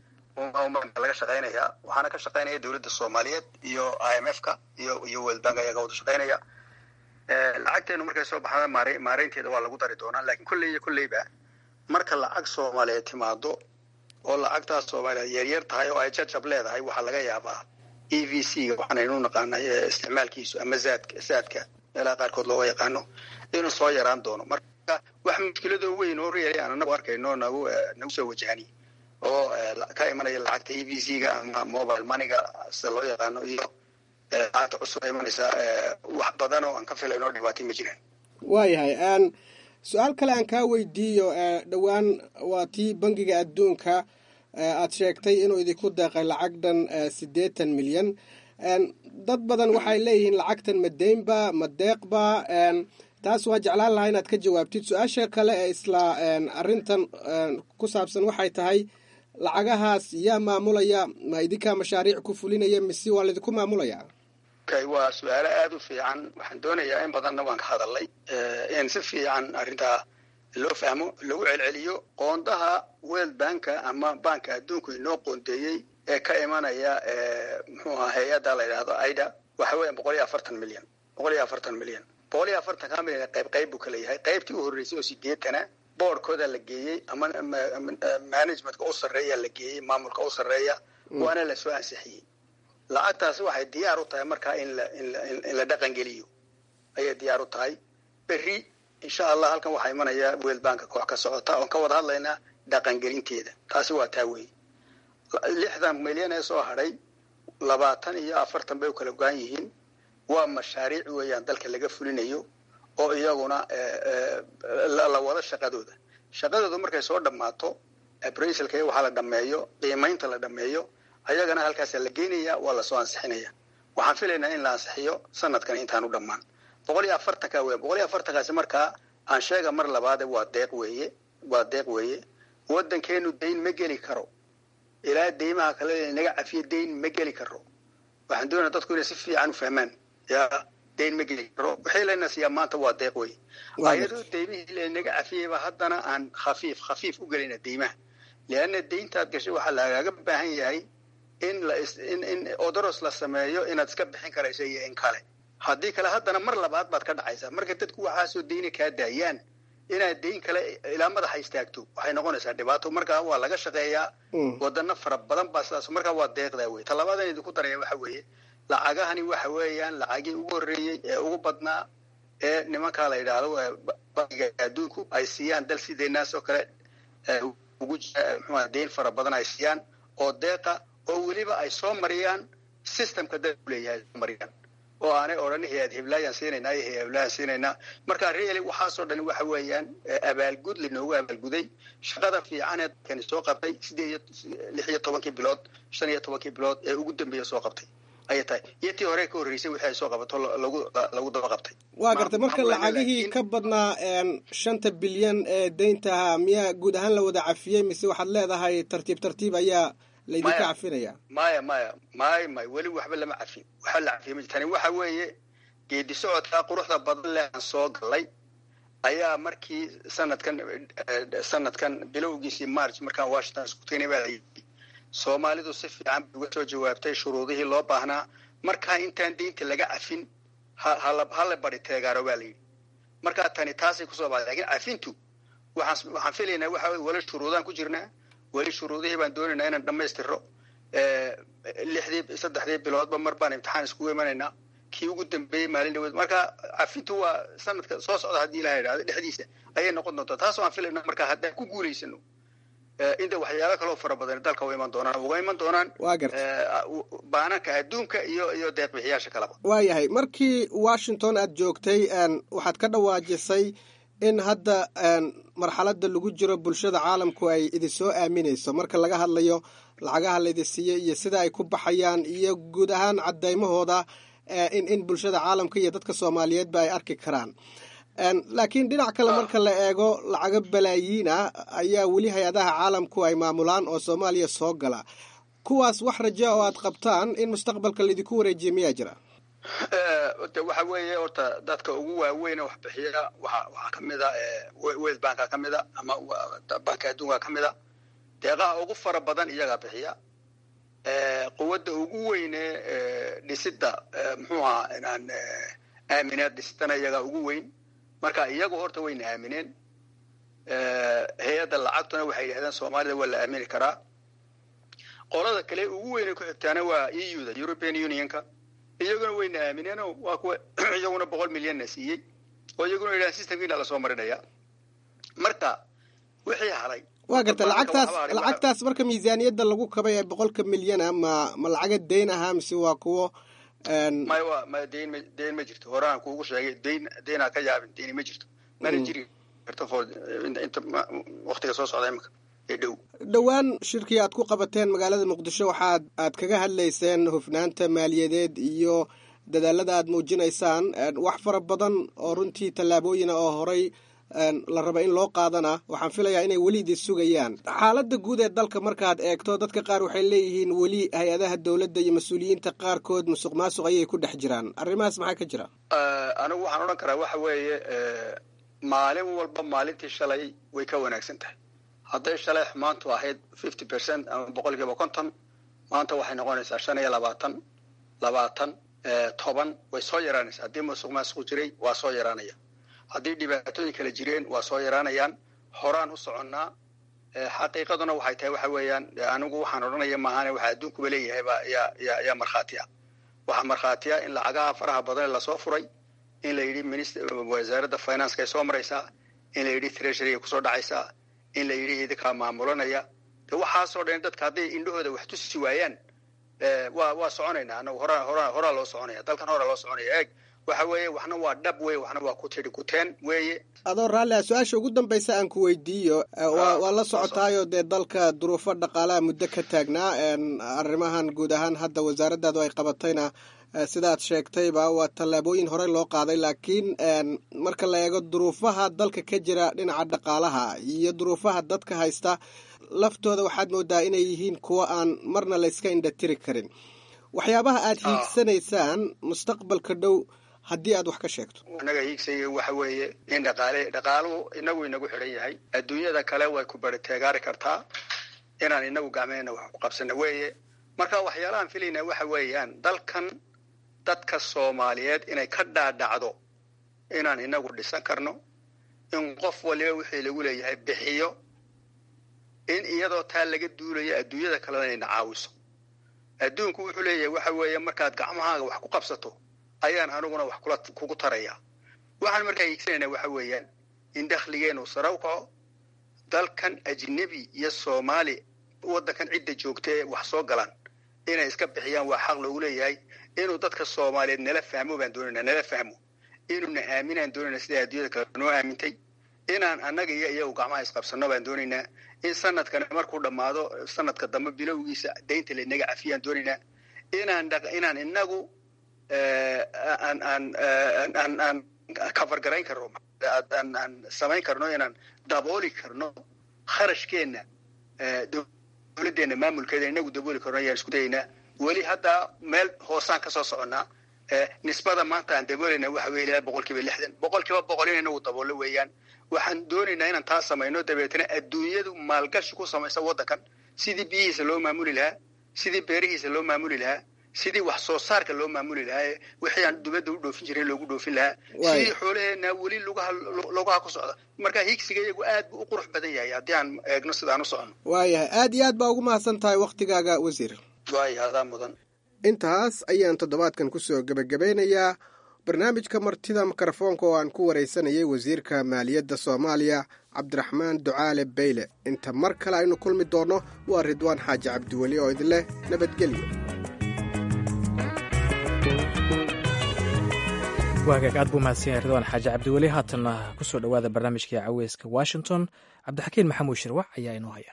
laga shaqaynaya waxaana ka shaqaynaya dowladda soomaaliyeed iyo i m f ka iyo iyo world bank ayaa ka wada shaqaynaya lacagteenu markay soo baxda maare maareynteeda waa lagu dari doonaa lakin kolley iyo kolleyba marka lacag soomaaliyeed timaado oo lacagtaas soomaaliyeed yaryar tahay oo ay jajab leedahay waxaa laga yaabaa e v c ga waxaanaynu naqaanay isticmaalkiisu ama zaadka zaadka meelaha qaarkood looga yaqaano inuu soo yaraan doono marka wax mushkiladoo weyn oo real aan anagu arkayno nagu nagu soo wajahani oo ka imanaya lacagta e v c ga ama mobile moneyga sida loo yaqaano iyo lacagta cusub imanaysa wax badan oo aan ka filayno dhibaatay ma jiraan waayahay su-aal kale aan kaa weydiiyo dhowaan waa tii bangiga adduunka aad sheegtay inuu idinku deeqay lacag dhan siddeetan milyan dad badan waxay leeyihiin lacagtan ma deynba ma deeqba taas waa jeclaan lahaa inaad ka jawaabtid su-aasha kale ee isla arrintan ku saabsan waxay tahay lacagahaas yaa maamulaya ma idinkaa mashaariic ku fulinaya mise waa laydinku maamulaya okay waa su-aalo aada u fiican waxaan doonayaa in badanna waan ka hadalnay in si fiican arrintaa loo fahmo lagu celceliyo qoondaha world banka ama banka adduunku inoo qoondeeyey ee ka imanaya muxuu ahaa hay-adda la yidhaahdo aida waxa weeya boqol iyo afartan milyan boqol iyo afartan milyan boqol iyo afartan ka milyan qayb qayb buu kala yahay qaybtii u horreysay oo sideetana boardkooda la geeyey ama managementka u sarreeya la geeyey maamulka u sarreeya waana lasoo ansixiyey lacagtaasi waxay diyaar u tahay markaa in la in la dhaqan geliyo ayay diyaar u tahay berri insha allah halkan waxaa imanaya world banka koox ka socota oon ka wada hadlaynaa dhaqangelinteeda taasi waa taa weeye lixdan milyan ee soo hadhay labaatan iyo afartan bay u kala go-an yihiin waa mashaariic weeyaan dalka laga fulinayo oo iyaguna la wado shaqadooda shaqadooda markay soo dhammaato abrasalka waxaa la dhameeyo qiimaynta la dhameeyo ayagana halkaasaa la geynaya waa lasoo ansixinaya waxaan filaynaa in la ansixiyo sanadkan intaan u dhammaan boqol iyo afartanka weya boqol iyo afartankaasi markaa aan sheega mar labaade waa deeq weeye waa deeq weeye waddankeenu dayn ma geli karo ilaa deymaha kale naga cafiyo dayn ma geli karo waxaan doonaya dadku inay si fiican u fahmaan ya dayn ma geli karo wixii layna siiyaa maanta waa deeq wey ayadoo deymihii lanaga cafiyeyba haddana aan khafiif khafiif u gelina deymaha leanna deyntaad gashay waxaa lagaaga baahan yahay in la in in odoros la sameeyo inaad iska bixin karayso iyo in kale haddii kale haddana mar labaad baad ka dhacaysaa marka dadku waxaasoo deyna kaa daayaan inaad deyn kale ilaa madaxa istaagto waxay noqonaysaa dhibaato markaa waa laga shaqeeyaa wadano fara badan baa sidaas markaa waa deeqdaa wey talabaadan idinku daraya waxa weeye lacagahani waxa weeyaan lacagii ugu horreeyey ee ugu badnaa ee nimankaa la yidhaahdo bangiga adduunku ay siiyaan dal sideenaas oo kale ugu jira mxua deyn fara badan ay siiyaan oo deeqa oo weliba ay soo mariyaan systemka dalku leeyahay soo mariyaan oo aanay odhan hay-ad heblaayaan siinaynaa iyo hay-ad heblaayaan siinaynaa marka reali waxaasoo dhan waxa weeyaan abaalgud linoogu abaalguday shaqada fiican ee dalkani soo qabtay sideed iyo lix iyo tobankii bilood shan iyo tobankii bilood ee ugu dambeeya soo qabtay ayay tahay iyo tii hore ka horreysay wixii ay soo qabato lagu lagu daba qabtay waa gartay marka lacagihii ka badnaa shanta bilyan ee deyntaha miyaa guud ahaan la wada cafiyey mise waxaad leedahay tartiib tartiib ayaa laydinka cafinaya maya maya maya maya weli waxba lama cafin waxba la cafiya ma tani waxa weeye geedi socodkaa quruxda badan leh aan soo galay ayaa markii sanadkan sanadkan bilowgiisii march markaan washington isku tagnay baa layidhi soomaalidu si fiican bay uga soo jawaabtay shuruudihii loo baahnaa markaa intaan deynta laga cafin hala bari teegaaro baa layidhi markaa tani taasay kusoo baxday lakin cafintu waxaan waxaan filaynaa waxa weye weli shuruudaan ku jirnaa weli shuruudihii baan doonaynaa inaan dhammaystiro lixdii saddexdii biloodba mar baan imtixaan iskugu imanaynaa kii ugu dambeeyey maalin dhaweed marka cafintu waa sanadka soo socda haddii ilaha idhahdo dhexdiisa ayay noqon doontaa taasoo aan filayna marka haddaan ku guulaysano inta waxyaalo kaloo fara badan dalka u iman doonaan uga iman doonaan baananka adduunka iyo iyo deeqbixiyaasha kaleba waayahay markii washington aad joogtay waxaad ka dhawaajisay in hadda marxaladda lagu jiro bulshada caalamku ay idin soo aaminayso marka laga hadlayo lacagaha laydin siiyey iyo sida ay ku baxayaan iyo guud ahaan cadaymahooda in in bulshada caalamka iyo dadka soomaaliyeedba ay arki karaan laakiin dhinac kale marka la eego lacago balaayiin ah ayaa weli hay-adaha caalamku ay maamulaan oo soomaaliya soo gala kuwaas wax raja oo aad qabtaan in mustaqbalka laydinku wareejiya miyaa jira de waxa weeye horta dadka ugu waaweyn wax bixiya waa waxaa kamid a world banka ka mid a ama banka adduunka ka mid a deeqaha ugu fara badan iyagaa bixiya quwadda ugu weyne dhisida muxuu ahaa inaan aaminaad dhisidana iyagaa ugu weyn marka iyagu horta wayna aamineen hay-adda lacagtuna waxay yidhahdeen soomaalida waa la aamini karaa qolada kale ugu weyne ku xigtaana waa e u da european unionka iyaguna wayna aamineenoo waa kuwa iyaguna boqol milyanna siiyey oo iyaguna yidhahan systemkiina lasoo marinaya marka wixii halay waa garta lacagtaas lacagtaas marka miisaaniyadda lagu kabay ee boqolka milyana ma ma lacaga deyn ahaa mise waa kuwo may wa ma deyn ma deyn ma jirto horaan kuugu sheegay deyn deynaa ka yaabin deyni ma jirto mana jiri karto for inta waktiga soo socda imika ee dhow dhowaan shirkii aad ku qabateen magaalada muqdisho waxaad aad kaga hadlayseen hufnaanta maaliyadeed iyo dadaalada aad muujinaysaan wax fara badan oo runtii tallaabooyina oo horay la raba in loo qaadana waxaan filayaa inay weli idin sugayaan xaaladda guud ee dalka markaad eegto dadka qaar waxay leeyihiin weli hay-adaha dowladda iyo mas-uuliyiinta qaarkood musuq maasuq ayay ku dhex jiraan arrimahaas maxaa ka jira anigu waxaan odhan karaa waxa weeye maalin walba maalintii shalay way ka wanaagsan tahay hadday shalay xumaantu ahayd fifty percent ama boqol kiiba konton maanta waxay noqonaysaa shan iyo labaatan labaatan toban way soo yaraanaysaa haddii musuq maasuq jiray waa soo yaraanaya haddii dhibaatooyin kala jireen waa soo yaraanayaan horaan u soconnaa xaqiiqaduna waxay tahay waxa weeyaan anigu waxaan odhanaya maahane waxa adduunkuba leeyahay baa yaa yaa yaa markhaati ah waxaa markhaati ah in lacagaha faraha badan lasoo furay in la yidhi minist wasaaradda financeka ay soo maraysaa in la yidhi treasuryga kusoo dhacaysaa in la yidhi idinkaa maamulanaya de waxaasoo dhan dadka hadday indhahooda wax tusi waayaan waa waa soconaynaa anagu horaa horaa horaa loo soconaya dalkan horaa loo soconaya eeg waxa weeye waxna waa dhab weye waxna waa ku tidhi kuteen weeye adoo raalli ah su-aasha ugu dambaysa aan ku weydiiyo waa la socotaayo dee dalka duruufo dhaqaalaha muddo ka taagnaa arrimahan guud ahaan hadda wasaaraddaadu ay qabatayna sidaad sheegtayba waa tallaabooyin horey loo qaaday laakiin marka la eego duruufaha dalka ka jira dhinaca dhaqaalaha iyo duruufaha dadka haysta laftooda waxaad moodaa inay yihiin kuwo aan marna layska indhatiri karin waxyaabaha aad hiigsanaysaan mustaqbalka dhow haddii aad wax ka sheegto inaga hiigsaya waxa weeye in dhaqaale dhaqaaluhu inagu inagu xidhan yahay adduunyada kale way ku bari teegaari kartaa inaan inagu gacmeena wax ku qabsana weeye marka waxyaalahaan filaynaa waxa weeyaan dalkan dadka soomaaliyeed inay ka dhaadhacdo inaan inagu dhisan karno in qof waliba wixii lagu leeyahay bixiyo in iyadoo taa laga duulayo adduunyada kalena inayna caawiso adduunku wuxuu leeyahay waxa weeye markaad gacmahaaga wax ku qabsato ayaan aniguna wax kula kugu taraya waxaan markaa hiigsanaynaa waxa weeyaan in dakhligeenu sare u kaco dalkan ajnebi iyo soomaali waddankan cidda joogta ee wax soo galaan inay iska bixiyaan waa xaq loogu leeyahay inuu dadka soomaaliyeed nala fahmo baan doonaynaa nala fahmo inuuna aaminaan doonaynaa sida adduunyada kale noo aamintay inaan annaga iyo iyagu gacmaha isqabsanno baan doonaynaa in sanadkan markuu dhammaado sanadka dambe bilowgiisa daynta laynaga cafiyaan doonaynaa inaan inaan inagu aan aan aan aan cover garayn karno aan aan samayn karno inaan dabooli karno kharashkeenna dowladdeena maamulkeeda inagu dabooli karno ayaan isku dayaynaa weli hadda meel hoosaan kasoo soconnaa nisbada maanta aan daboolayna waxa weye ilaa boqol kiiba lixdan boqol kiiba boqol in inagu daboollo weeyaan waxaan doonaynaa inaan taa samayno dabeetana adduunyadu maalgashi ku samaysa waddankan sidii biyihiisa loo maamuli lahaa sidii beerihiisa loo maamuli lahaa sidii wax soo saarka loo maamuli lahaa wixii aan dubadda u dhoofin jirin loogu dhoofin lahaa sidii xoolaheena weli lugaha lugaha ku socda marka higsiga iyagu aad buu u qurux badan yahay haddii aan eegno sidaan u soconno waayahay aad iyo aad baa ugu mahadsan tahay wakhtigaaga wasiir waaya adaa mudan intaas ayaan toddobaadkan kusoo gebagabeynayaa barnaamijka martida mikrofoonka oo aan ku waraysanayay wasiirka maaliyadda soomaaliya cabdiraxmaan ducaale beyle inta mar kale aynu kulmi doonno waa ridwaan xaaji cabdiweli oo idinleh nabadgelyo waagaag aad buu mahadsan yahay ridwaan xaaji cabdiweli haatanna ku soo dhowaada barnaamijkai caweyska washington cabdixakiin maxamuud shirwac ayaa inoo haya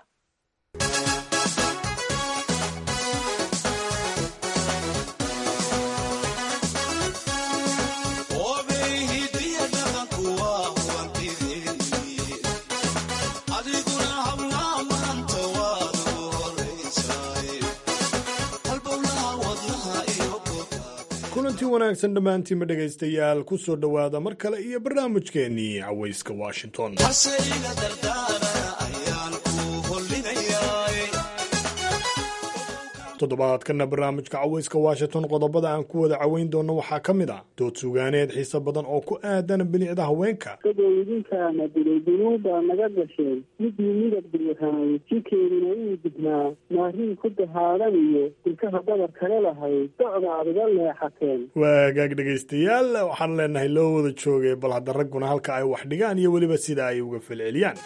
kulanti wanaagsan dhammaantiinma dhegaystayaal ku soo dhowaada mar kale iyo barnaamijkeennii cawayska washington toddobaadkana barnaamijka cawayska washington qodobada aan ku wada caweyn doono waxaa ka mid ah dood sugaaneed xiise badan oo ku aadan bilicda haweenka dadooyidinkaana dilay dunuuba naga gashay midii midab buuxaay jikeeduna uu dibnaa maariin ku dahaadan iyo dilkaha dabar kale lahayd docda aad uga leexateen waagaag dhegaystayaal waxaan leenahay loo wada joogay bal hadda ragguna halka ay wax dhigaan iyo weliba sida ay uga falceliyaan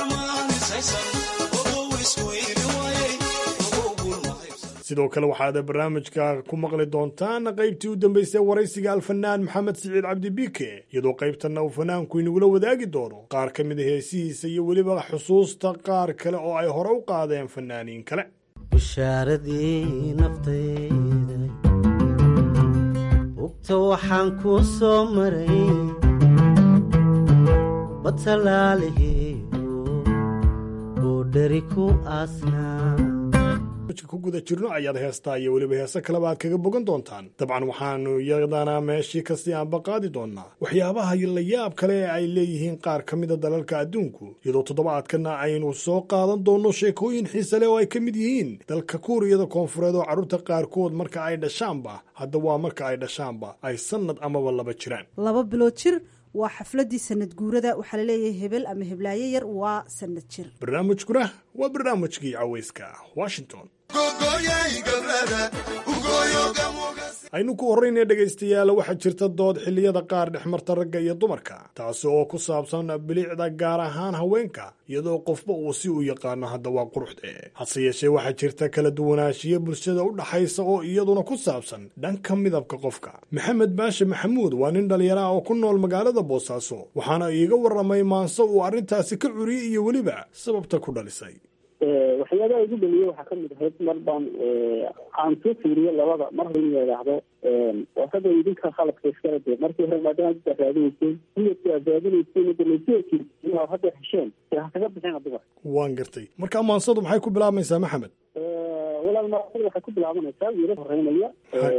sidoo kale waxaad barnaamijka ku maqli doontaan qaybtii u dambaysay waraysiga alfanaan maxamed siciid cabdi biike iyadoo qaybtanna uu fanaanku inagula wadaagi doono qaar ka mid a heesihiisa iyo weliba xusuusta qaar kale oo ay hore u qaadeen fanaaniin kale bushaaradii naftayda bugta waxaan kuu soo maray batalaalihiiu uu dheri ku aasnaa ku guda jirno ayaad heestaa iyo weliba heese kaleba aad kaga bogan doontaan dabcan waxaanu iyadana meeshii kasii aanba qaadi doonaa waxyaabaha la yaab kale ee ay leeyihiin qaar ka mida dalalka adduunku iyadoo toddobaadkana aynu soo qaadan doonno sheekooyin xiise leh oo ay ka mid yihiin dalka kuuriyada koonfureed oo carruurta qaarkood marka ay dhashaanba hadda waa marka ay dhashaanba ay sannad amaba laba jiraan laba bilood jir waa xafladii sanad guurada waxaa laleeyahay hebel ama heblaayo yar waa sanad jir barnaamijkuna waa barnaamijkii caweyska washington aynu ku horraynaya dhegaystayaal waxaa jirta dood xilliyada qaar dhexmarta ragga iyo dumarka taasi oo ku saabsan bilicda gaar ahaan haweenka iyadoo qofba uu si u yaqaano hadda waa quruxde hase yeeshee waxaa jirta kala duwanaanshiyo bulshada u dhaxaysa oo iyaduna ku saabsan dhanka midabka qofka maxamed baashe maxamuud waa nin dhallinyaro ah oo ku nool magaalada boosaaso waxaana iiga warramay maanse uu arrintaasi ka curiyey iyo weliba sababta ku dhalisay waxyaabaha igu dhaliye waxaa kamid ahayd mar baan aan soo fiiriyo labada mar hore in la idhaahdo wasada idinka khaladka iskala dee markii hore maadaama dad aad raadinayseen midabki aad raadinayseen dalaysoki hadda hesheen dee ha kaga bixina dumar waan gartay marka maansadu maxay ku bilaabmaysaa maxamed walaal maasada waxay ku bilaabanaysaa wiila horeynaya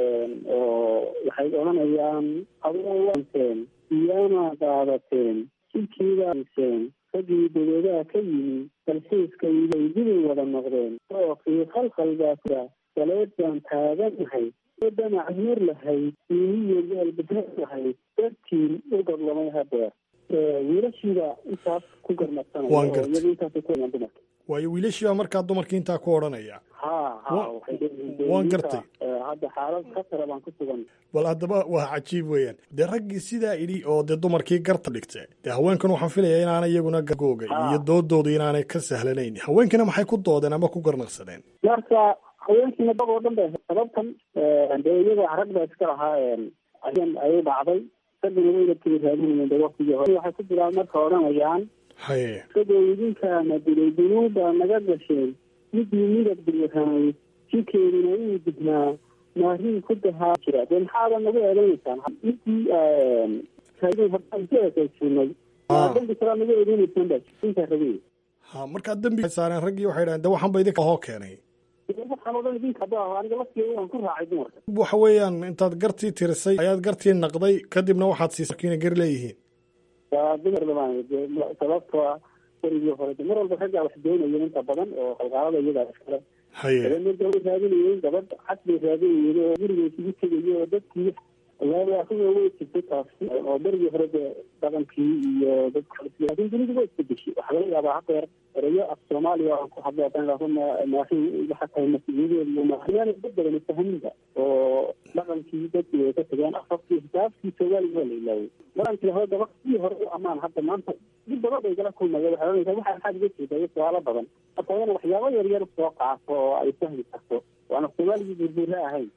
oo waxay odhanayaan adowaanteen iyaana daadateen jilkiidaaseen raggii dabeedaha ka yimi dalxiiska idaydibay wada noqdeen ookii khalkhal baa kuda saleed baan taaganahay damac nuur lahayd iiniyo gaalbadar lahayd dartiin u gadlamay hadeer wiilashiiba intaas ku garmadsanaya Waan oo gartay. iyaga intaasay ku hayaan dumarka waayo wiilashiibaa markaa dumarkii intaa ku odhanaya ha ha Wa- waxay leeyihiin waan ninka, gartay. eh, hadda xaalad khatara baan ku sugan bal haddaba waa cajiib weeyaan dee raggii sidaa idhi oo dee dumarkii garta dhigte dee haweenkan waxaan filayaa inaanay iyaguna gargooga iyo doodooda inaanay ka sahlanayn haweenkina maxay ku doodeen ama ku garnaqsadeen marka haweenkiina dad oo dhan bay sababtan dee iyaga rag baa iska lahaa ayan ayay dhacday raggina wayna keli raadinayeen dee waktigii hore waxay ku bilaab marka odhanayaan haye isagoo idinkaana dilay dunuuba naga gasheen midii midab diriraamay jikeeduna uu dignaa maarin ku dahaa jira dee maxaada nagu eedeynaysaan midii raadin hortaan ku eekaysiinay dambi kalaa nagu eedeynaysaan baa intaa rabay ha markaa dembi ay saareen raggii waxay dhahen de waxaan ba idinka hoo keenay waxaan oo dhan idinka hadda aniga laftigeeda waan ku raacay dumarka waxa weeyaan intaad gartii tirisay ayaad gartii naqday kadibna waxaad siisay markiina gar leeyihiin waa dumar dabaan dee sababtoo ah warigii hore de mar walba raggaa wax doonayeen inta badan oo qalqaalada iyagaa iskale haye dabeedna gabay raadinayeen gabadh cad bay raadinayeen oo guriga isugu tegayeen oo dadkii waawaasiga way jirtay taasi oo berigii hore dee dhaqankii iyo dadka laakiin dunidu waa isbedeshay waxaa laga yaabaa hadeer erayo af soomaaliya aan ku hadlo haddaan idhaahdo ma- maahin waxa tahay mas-uuliyadeedu iyo maahinaan dad badan fahaminba oo dhaqankii dadkii way ka tageen afafkii xisaabtii soomaaliga waa la ilaaway dhaqankii hore gabadh sidii hore u ammaan hadda maanta dib badan bay gala kulmaya waxay oranaysaa waxaa maxaad iga jeedaa iyo su-aalo badan marka waa ina waxyaabo yar yar soo qaato oo ay fahmi karto waana soomaaligii burbuura ahayn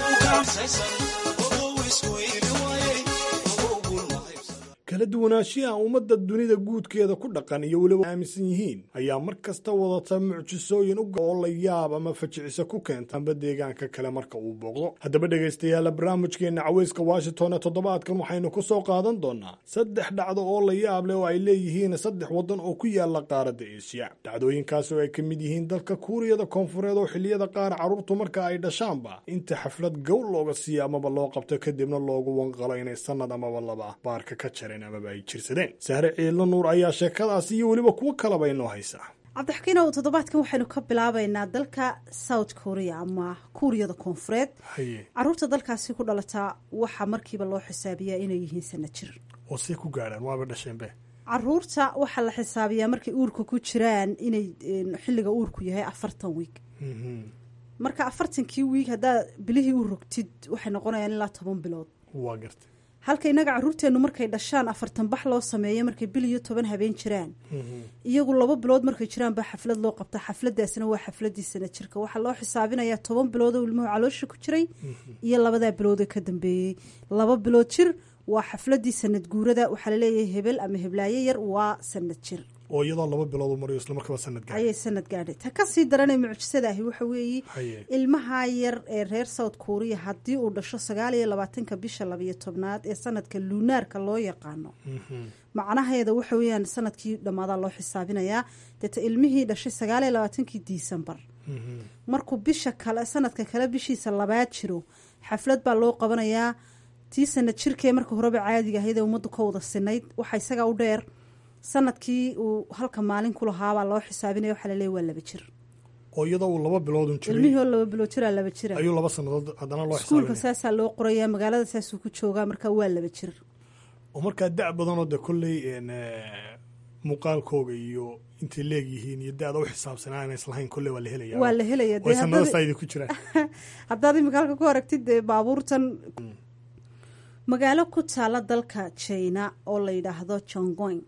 kala duwanaanshiyaha ummadda dunida guudkeeda ku dhaqan iyo weliba aaminsan yihiin ayaa mar kasta wadata mucjisooyin u oo la yaab ama fajiciso ku keenta amba deegaanka kale marka uu booqdo haddaba dhegaystayaala barnaamijkeenna caweyska washington ee toddobaadkan waxaynu ku soo qaadan doonaa saddex dhacdo oo la yaab leh oo ay leeyihiin saddex waddan oo ku yaala qaaradda eeshiya dhacdooyinkaas oo ay ka mid yihiin dalka kuuriyada koonfureed oo xilliyada qaar carruurtu marka ay dhashaanba inta xaflad gowl looga siiyo amaba loo qabto kadibna loogu wanqalo inay sanad amaba laba baarka ka jareen amaba ay jirsadeen sahre ciidlo nuur ayaa sheekadaasi iyo weliba kuwo kalaba inoo haysa cabdixakiinow toddobaadkan waxaynu ka bilaabaynaa dalka south korea ama kuuriyada koonfureed haye caruurta dalkaasi ku dhalataa waxaa markiiba loo xisaabiyaa inay yihiin sana jir oo see ku gaadhaan waaba dhasheenbe caruurta waxaa la xisaabiyaa markay uurka ku jiraan inay een, xilliga uurku yahay afartan wiig marka afartankii wiig haddaad bilihii u rogtid waxay noqonayaan ilaa toban bilood waa gartay halka innaga caruurteennu markay dhashaan afartan bax loo sameeyo markay bil iyo toban habeen jiraan iyagu laba bilood markay jiraan baa xaflad loo qabta xafladaasina waa xafladii sana jirka waxaa loo xisaabinayaa toban bilood oo ilmuhu caloosha ku jiray iyo labadaa bilood ee ka dambeeyey laba bilood jir waa xafladii sanad guurada waxaa laleeyahay hebel ama heblaayo yar waa sanad jir oo iyadoo laba bilood u mariyo isla markaba sanad gaar ayay sanad gaadhay ta kasii daranay mucjisada ahi waxa weeye haye ilmaha yar ee reer south korea haddii uu dhasho sagaal iyo labaatanka bisha labayo tobnaad ee sanadka lunaarka loo yaqaano macnaheeda waxa weeyaan sanadkii dhammaadaa loo xisaabinayaa deeta ilmihii dhashay sagaal iyo labaatankii disembar markuu bisha kale sanadka kale bishiisa labaad jiro xaflad baa loo qabanayaa tii sanad jirkee marka horeba caadiga ahayd ee ummaddu ka wada sinayd waxaa isaga u dheer sanadkii uu halka maalin ku lahaabaa loo xisaabinaya waxaa laleeya waa laba jir oo iyadoo uu laba biloodun ilmihii jiray oo laba bilood jiraa laba jira ayuu laba sannadood haddana loo iskuulka xisaabinaya saasaa loo qorayaa magaalada saasuu ku joogaa marka waa laba jir oo markaa da' badanoo de kolley een, eh, muuqaalkooga iyo intay leegyihiin iyo da-da u xisaabsanaa aan islahayn kolle waa la helaya waa la helaya oo sanada saidi ku jiraan haddaad imika halka ku aragtid dee baabuurtan magaalo ku taala dalka china oo la yidhaahdo jongoyn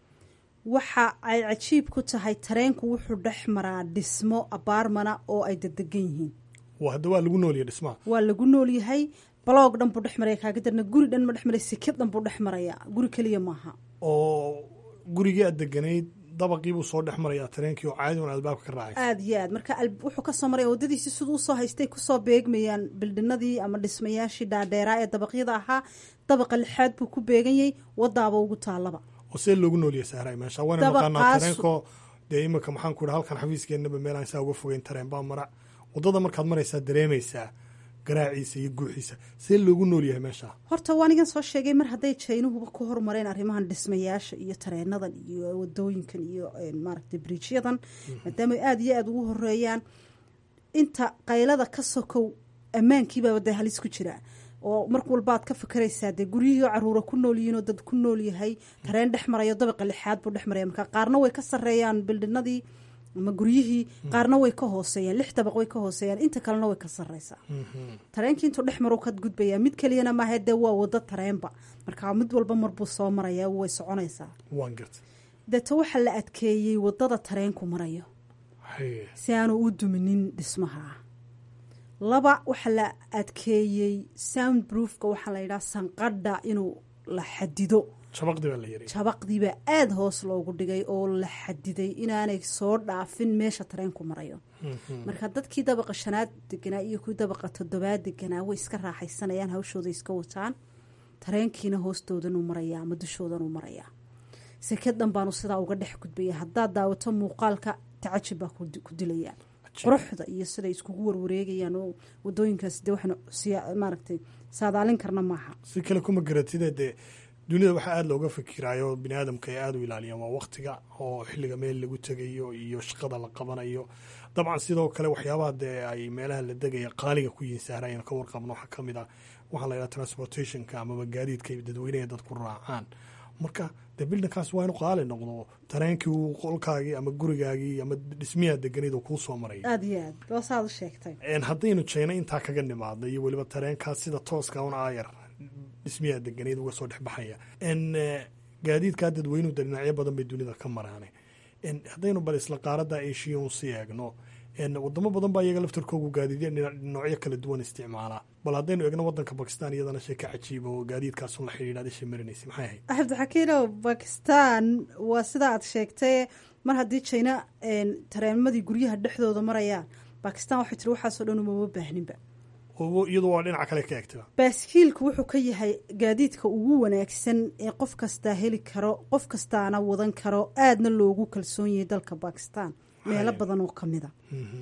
waxa ay cajiib ku tahay tareenku wuxuu dhex maraa dhismo abaarmana oo ay dedegan yihiin hadda waa lagu noolyahay dhismaha waa lagu nool yahay baloog dhan buu dhex maraya kaaga darna guri dhan ma dhex maraya sikid dhan buu dhex maraya guri keliya maaha oo gurigii aad deganayd dabaqiibuu soo dhex marayaa tareenkii oo caadi un albaabka ka raacay aada iyo aad marka wuxuu kasoo maraya waddadiisi siduu usoo haystay kusoo beegmayaan bildhinadii ama dhismayaashii dhaadheeraa ee dabaqyada ahaa dabaqa lixaad buu ku beeganyay wadaaba ugu taalaba oo see loogu noolyahay sahray meesha waana naqaanaa tareenko dee iminka maxaan ku idhi halkan xafiiskeenaba meelaan saa uga fogeyn tareen baa mara waddada markaad maraysaa dareemaysaa garaaciisa iyo guuxiisa see loogu nool yahay meesha horta waanigan soo sheegay mar hadday jaynuhuba ku horumareen arrimahan dhismayaasha iyo tareenadan iyo wadooyinkan iyo maaragtay briijyadan maadaama aada iyo aada ugu horeeyaan inta qaylada ka sokow ammaankiibaaba dee halis ku jira oo mar walbaad ka fikeraysaa dee guryihii oo caruura ku nool yihiin oo dad ku nool yahay tareen dhex marayo dabaqa lixaad buu dhex maraya marka qaarna way ka sareeyaan bildhinadii ama guryihii qaarna way ka hooseeyaan lix dabaq way ka hooseeyaan inta kalena way ka sareysaa tareenkii intuu dhex maro kad gudbayaa mid keliyana maaha dee waa wado tareenba marka mid walba marbuu soo maraya way soconaysaa deeto waxaa la adkeeyey wadada tareenku marayo si aanu u duminin dhismaha laba waxaa la adkeeyey sound broofka waxaa la yidhaha sanqadha inuu la xadido jabaqdiibaa aada hoos loogu dhigay oo la xadiday inaanay soo dhaafin meesha tareenku marayo marka dadkii dabaqa shanaad deganaa iyo kuwii dabaqa toddobaad deganaa way iska raaxaysanayaan hawshooda iska wataan tareenkiina hoostoodanuu marayaa ama dushoodanuu marayaa sekedan baanu sidaa uga dhex gudbaya haddaad daawato muuqaalka tacajib baa ku dilaya quruxda iyo siday iskugu warwareegayaan oo wadooyinkaas de waxaanu maaragtay saadaalin karna maaha si kale kuma garatide dee dunida waxaa aada looga fikiraayo bini aadamka ay aada u ilaaliyaan waa waktiga oo xilliga meel lagu tegayo iyo shaqada la qabanayo dabcan sidoo kale waxyaabaha dee ay meelaha la degaya qaaliga ku yihiin sahra ayaan ka warqabno waxaa kamid ah waxaa la yidhaha transportationka amaba gaadiidka dadweyneha dadku raacaan marka dee bildinkaas waa inu qaali noqdo tareenkii uu qolkaagii ama gurigaagii ama dhismiyaa deganid uu kuu soo maraya aada iyo aad boosaad u sheegtay haddaynu jeyna intaa kaga nimaadna iyo weliba tareenkaas sida tooska un aayar dhismiyaa deganeyd uga soo dhexbaxaya gaadiidkaa dadweynuhu de dhinacyo badan bay dunida ka maraane haddaynu bal isla qaarada eshiya un sii eegno wadamo badan baa iyaga laftarkoogu gaadiidya noocyo kala duwan isticmaalaa bal haddaynu eegno wadanka bakistan iyadana sheeka cajiiba oo gaadiidkaasun la xidhiidha adisha marinaysa maxay ahayd axmed xakiinow bakistan waa sida aad sheegtay mar haddii jina tareenmadii guryaha dhexdooda marayaan bakistan waxay tiri waxaasoo dhan umama baahninba iyadu waa dhinaca kale ka egtaba baaskiilku wuxuu ka yahay gaadiidka ugu wanaagsan ee qof kastaa heli karo qof kastaana wadan karo aadna loogu kalsoon yahay dalka bakistan meelo badan oo kamida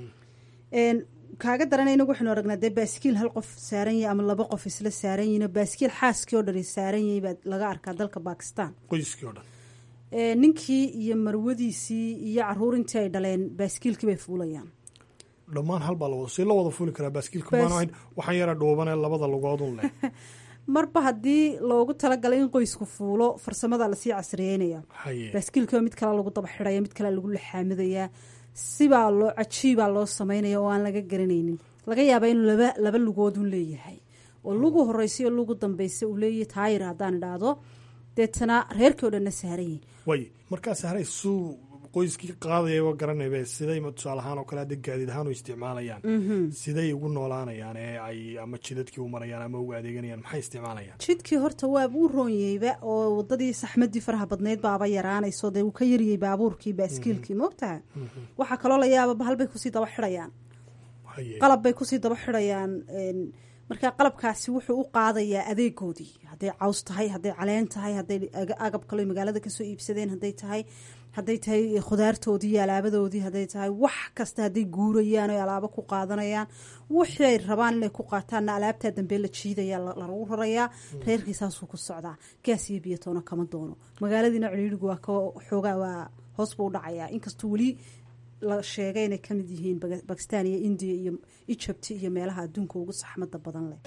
kaaga daran inagu waxaynu aragnaa dee baaskiil hal qof saaran yahay ama laba qof isla saaran yihin baaskiil xaaskii oo dhan saaran yahay baa laga arkaa dalka bakistan qoyskii o dhan ninkii iyo marwadiisii iyo caruurintii ay dhaleen baaskiilkii bay fuulayaan dhammaan hal baa lawada si la wada fuli karaa baaskiilka maan waxaan yara dhuubanee labada lugoodun leh marba haddii loogu talagalay in qoysku fuulo farsamada lasii casriyeynaya baaskiilkiiba mid kale lagu daba xidhaya mid kale lagu laxaamidayaa sibaa loo cajiibaa loo sameynaya oo aan laga garanaynin laga yaaba inuu laba laba lugoodun leeyahay oo lugu horeysa iyo lugu dambeysa uu leeyahay taayir haddaan idhaahdo deetana reerkii o dhanna saaran yihin way markaa sahray suu qoyskii qaadayaba garanaybe siday tusaale ahaan oo kale hadda gaadiid ahaan u isticmaalayaan siday ugu noolaanayaan ee ay ama jidadkii u marayaan ama ugu adeeganayaan maxay isticmaalayaan jidkii horta waaba u roonyeyba oo wadadii saxmadii faraha badneyd baaba yaraanayso dee uu ka yaryay baabuurkii baaskiilkii moogtaha waxaa kaloo la yaaba bahal bay kusii daba xidhayaan qalab bay kusii daba xidhayaan marka qalabkaasi wuxuu u qaadayaa adeegoodii hadday caws tahay hadday caleen tahay hadday agab kalo magaalada kasoo iibsadeen hadday tahay hadday tahay khudaartoodii iyo alaabadoodii hadday tahay wax kasta hadday guurayaan o alaabo ku qaadanayaan wixii ay rabaan inay ku qaataanna alaabtaa dambe la jiidaya lagu rarayaa reerkii saasuu ku socdaa gaas iyo biyatoona kama doono magaaladiina ciriirigu waa xoogaa waa hoos buu dhacayaa inkastoo weli la sheegay inay ka mid yihiin bakistan iyo indiya iyo egypt iyo meelaha adduunka ugu saxmada badan leh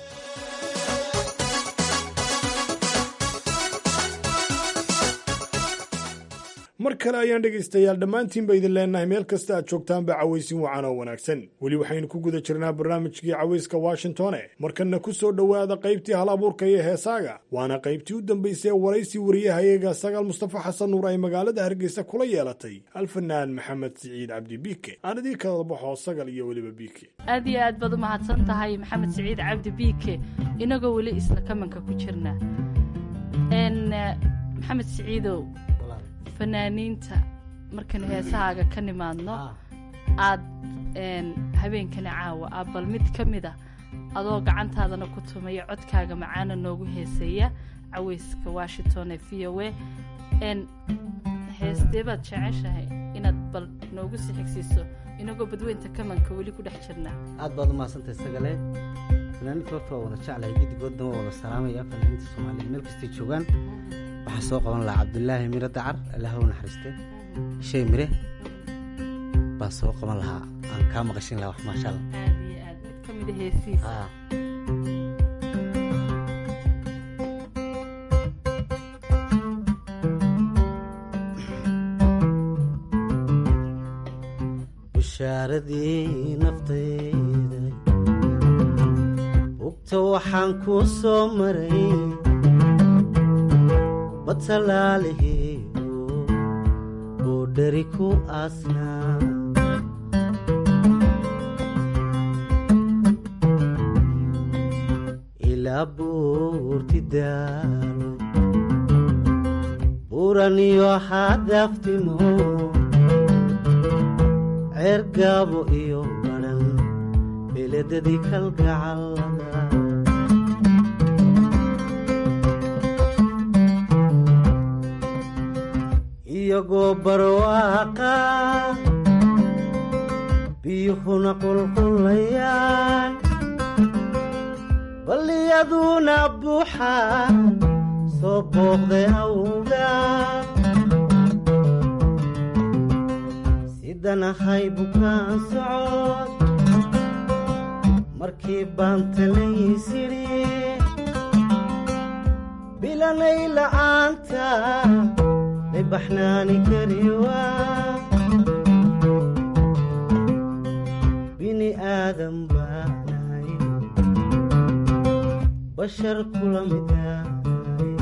mar kale ayaan dhegaystayaal dhammaantiinba idin leennahay meel kasta aad joogtaanba cawaysin wacan oo wanaagsan weli waxaynu ku guda jirnaa barnaamijkii cawayska washingtone markanna ku soo dhowaada qaybtii hal abuurka iyo heesaaga waana qaybtii u dambaysay ee waraysi wariyahayaga sagaal mustafa xasan nuur ay magaalada hargeysa kula yeelatay alfanaan maxamed siciid cabdi biike aan idii kala baxo sagal iyo weliba biike aad iyo aad baad u mahadsan tahay maxamed siciid cabdi biike inagoo weli isla kamanka ku jirna maxamed siciidow fanaaniinta markaynu heesahaaga ka nimaadno aad habeenkani caawa ah bal mid ka mid a adoo gacantaadana ku tumaya codkaaga macaana noogu heeseeya caweyska washington ee v o a heestee baad jeceshahay inaad bal noogu sii xigsiiso inagoo badweynta kamanka weli ku dhex jirna aad baad u mahadsantahay sagale fanaaniinta horta waa wada jeclahay gedigoodna waa wada salaamaya fanaaniinta soomaaliya meel kastay joogaan waxaan soo qaban lahaa cabdulaahi mire dacar allaha u naxariiste shay mire baan soo qaban lahaa aan kaa maqashin lahaa wax maasha allah aad iyo aad mid ka mid a heesiisa bushaaradii naftayda bugta waxaan kuu soo maray batalaalihiiyo oo dheri ku aasnaa ilaa buurti daalo buuraniyo xadaftimo ceer gaabo iyo badhan beledadii kalgacallada iyagoo barwaaqa biyuhuna qulqulayaan balliyaduna buuxa soo booqday awga sidanahay bukaan socod markii baan talaysidhi bilanay la'aanta baxnaani kariwa bini aadan baanahay bashar kula midahay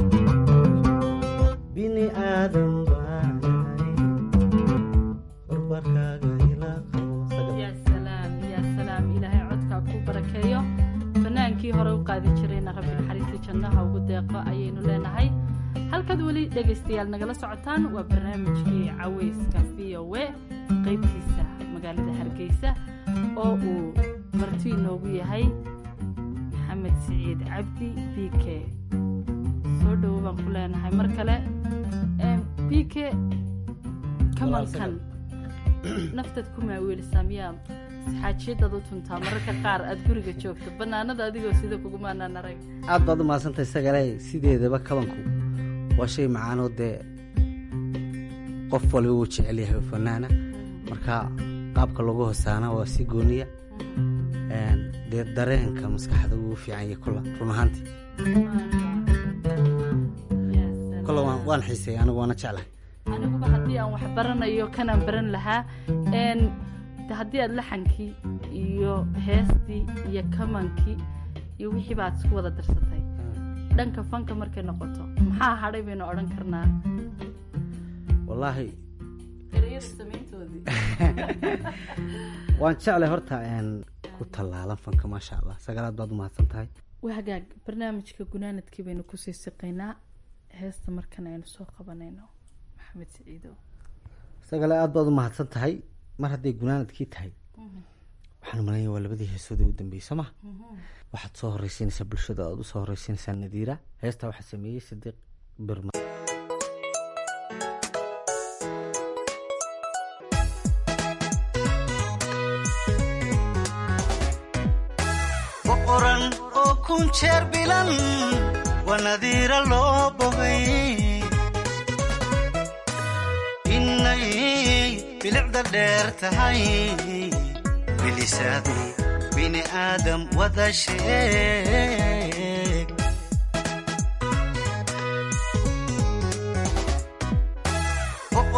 bini aadan baanahay barbarkaaga yaa salaam yaa salaam ilaahay codkaa ku barakeeyo fanaankii hore u qaadi jirayna rabbi naxariistii jannaha ugu deeqo ayaynu leenahay halkaad weli dhegaystayaal nagala socotaan waa barnaamijkii caweyska v o a qaybtiisa magaalada hargeysa oo uu marti inoogu yahay maxamed siciid cabdi b k soo dhowo baan ku leenahay mar kale b k kamankan naftaad ku maaweelisaa miyaa xaajiyadaad u tuntaa mararka qaar aad guriga joogto bannaanada adigoo sida kugumaanaan arag aad baad u mahadsantahay sagale sideedaba kabanku waa shay macaanoo dee qof waliba wuu jecel yahay fanaana marka qaabka lagu hosaana waa si gooniya dee dareenka maskaxda wuu fiican yahay kula run ahaantii kula waan xiisay anigu waana jeclahay aniguba haddii aan wax baranayo kanaan baran lahaa haddii aad laxankii iyo heestii iyo kamankii iyo wixii baad isku wada darsatay dhanka fanka markay noqoto maxaa hadhay baynu odhan karnaa wallaahi ereyada samayntoodii waan jeclay horta ku tallaalan fanka maasha allah sagalaad baad u mahadsan tahay waa hagaag barnaamijka gunaanadkii baynu kusii siqaynaa heesta markan aynu soo qabanayno maxamed siciidow sagale aad baad u mahadsan tahay mar hadday gunaanadkii tahay waxaan malaya waa labadii heesoodii u dambeysa ma waxaad soo horeysiinaysaa bulshada aad usoo horeysiinaysaa nadiira heestaa waxaa sameeyey sadiiq birma boqoran oo kun jeer bilan waa nadiira loo bogay inay bilicda dheer tahay bilisaadi bini aadam wada sheeg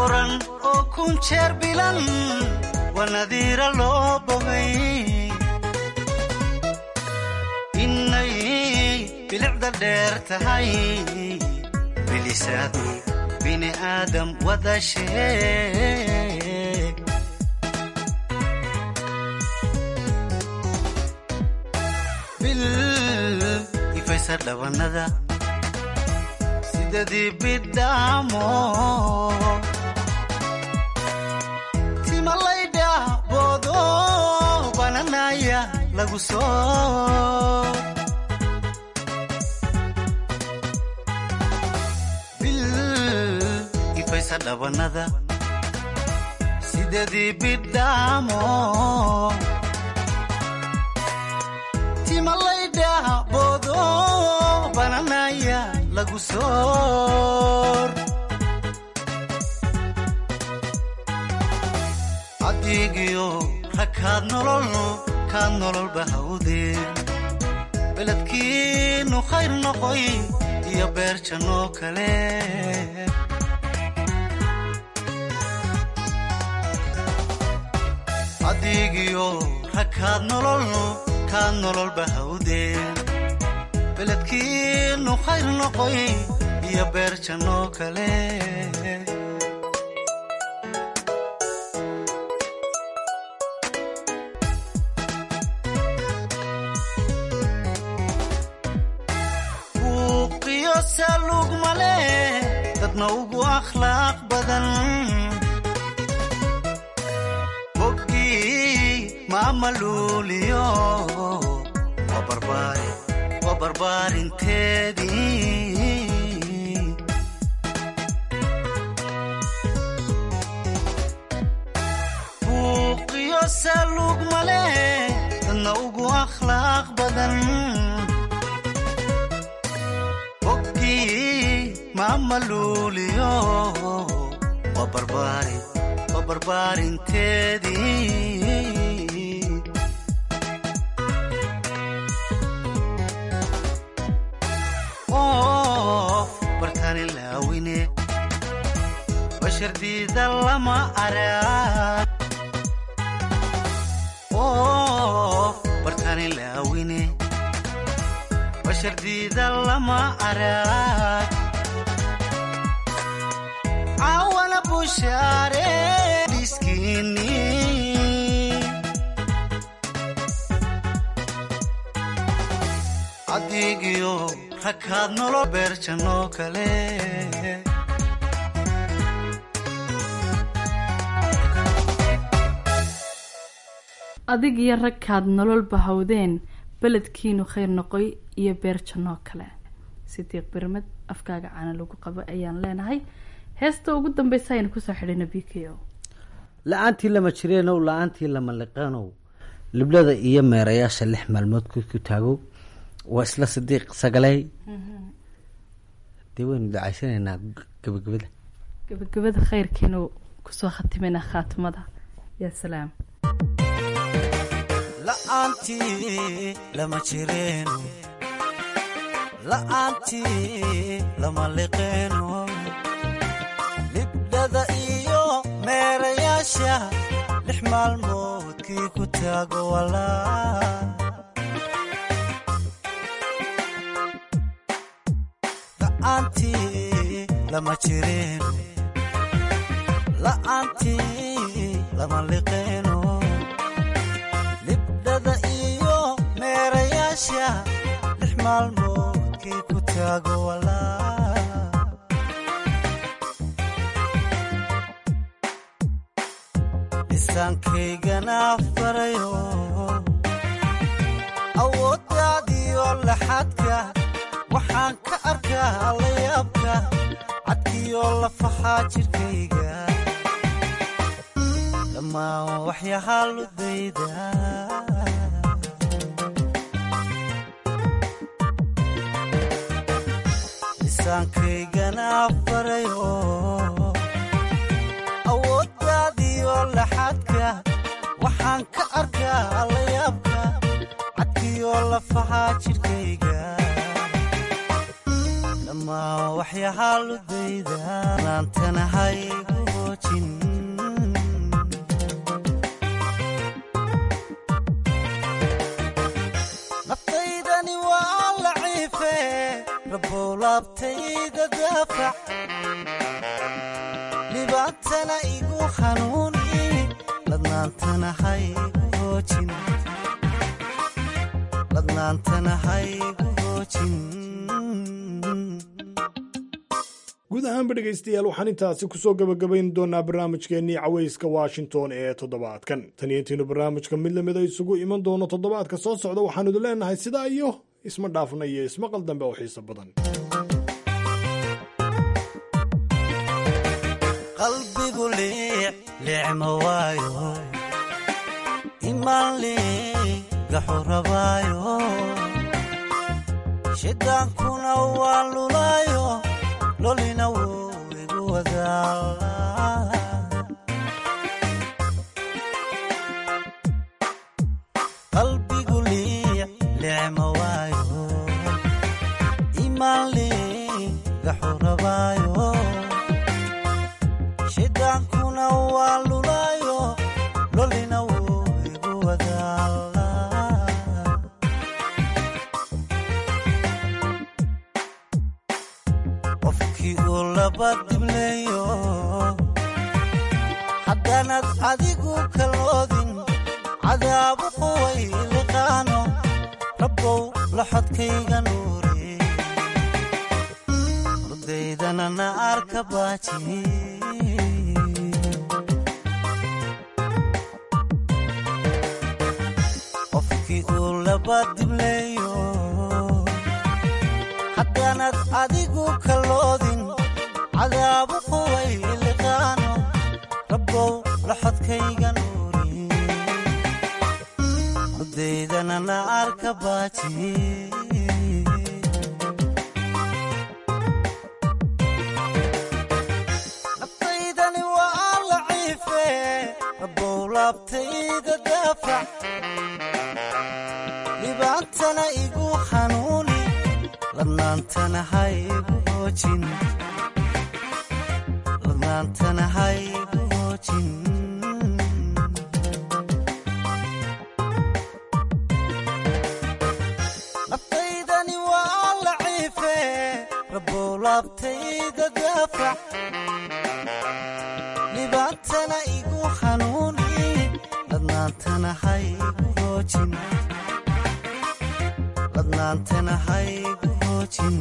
boqoran oo kun jeer bilan waa nadiira loo bogay inay bilicda dheer tahay bilisaadu bini aadam wada sheeg bil ifaysa dhabanada sidadii bidhaamo timalaydha boodo bananaya lagu soo bil ifaysa dhabanada sidadii bidhaamo timalaydha boodo bananaya lagu soor cadigiyo rakaad nolol kaad nololba hawdeen beledkiinu khayr noqoy iyo beer jannoo kale cadigiyo rakaad nolol kaad nololba hawdeen beledkiinu khayr noqoy iyo beer jannoo kale buuqiyo saaluug male dadna ugu akhlaaq badan boggii maamaluuliyo waa barbaare waa barbaarinteedii buuqiyo saaluug male dadna ugu akhlaaq badan boggii maamaluuliyo waa barbaari waa barbaarinteedii qof bartani laawine bashardiida lama arag qof bartani laawine bashardiida lama arag caawana bushaare dhiskiini cadigiyo rakaad nolol beer jannoo kale adig iyo ragkaad nolol bahawdeen beledkiinu khayr noqoy iyo beer jannoo kale sidiiq birmad afkaaga caana lagu qabo ayaan leenahay heesta ugu dambeysa aynu kusoo xidhina b k o la-aantii lama jireenow la-aantii lama liqaanow liblada iyo meerayaasha lix maalmood ku taagow waa isla sidiiq sagaley dee waynu dacaysanaynaa gabagabada gabagabada khayrkiinu kusoo khatimina khaatimada yaa salaam la'aantii lama jireeno la'aantii lama liqeeno libdhada iyo meerayaasha lix maalmoodkii ku taago walaa la'aantii lama jireeno la'aantii lama liqeeno libdhada iyo meerayaasha lix maalmoodkii ku taago walaa lisaankaygana farayo awooddaadiyo laxadka waxaan ka arkaa layaabka cadkiyo lafaxaa jidhkayga dhammaan waxyahaa ludayda lisaankaygana farayo awooddaadiyo laxadka waxaan ka arkaa layaabka cadkiyo lafaxaa jidhkayga dhammaan waxyahaaludayda naantana haygu hoojin naftaydani waa laciife rabow laabtayda daafac dhibaatana igu hanuuni ladnaantana haygu hoojin ladnaantana haygu hoojin guud ahaanba dhegaystayaal waxaan intaasi kusoo gabagabayn doonaa barnaamijkeennii cawayska washington ee toddobaadkan tan iyo intiinu barnaamijka mid lamida isugu iman doono toddobaadka soo socda waxaanu idin leenahay sidaa iyo isma dhaafna iyo ismaqal dambe oo xiiso badan qalbigu liic liicma waayo imaan liigaxu rabaayo shidaankuna waa lulaayo lolina wuu igu wadaa qalbigu liic liicma waayo imaan liigaxu rabaayo shidaankuna waa lulaayo lolina wuu igu wadaa qofkii uu laba dibleeyo haddaanad adigu kaloodin cadaabu quway liqaano rabbow laxodkayga nuuri urdaydana na arka baaji qofkii uu laba dibleeyo haddaanad adigu kaloodin cadaabu quway liqaano rabbow laxodkayga nuuri urdaydana na arka baaji naftaydani waa laciife rabbow laabtayda daafac dhibaatana igu hanuuni ladnaantana haygu hoojin ladnaantana haygu hoojin naftaydani waa laciife rabbow laabtayda daafac dhibaatana igu hanuuni ladnaantana haygu hoojin ladnaantana haygu hoojin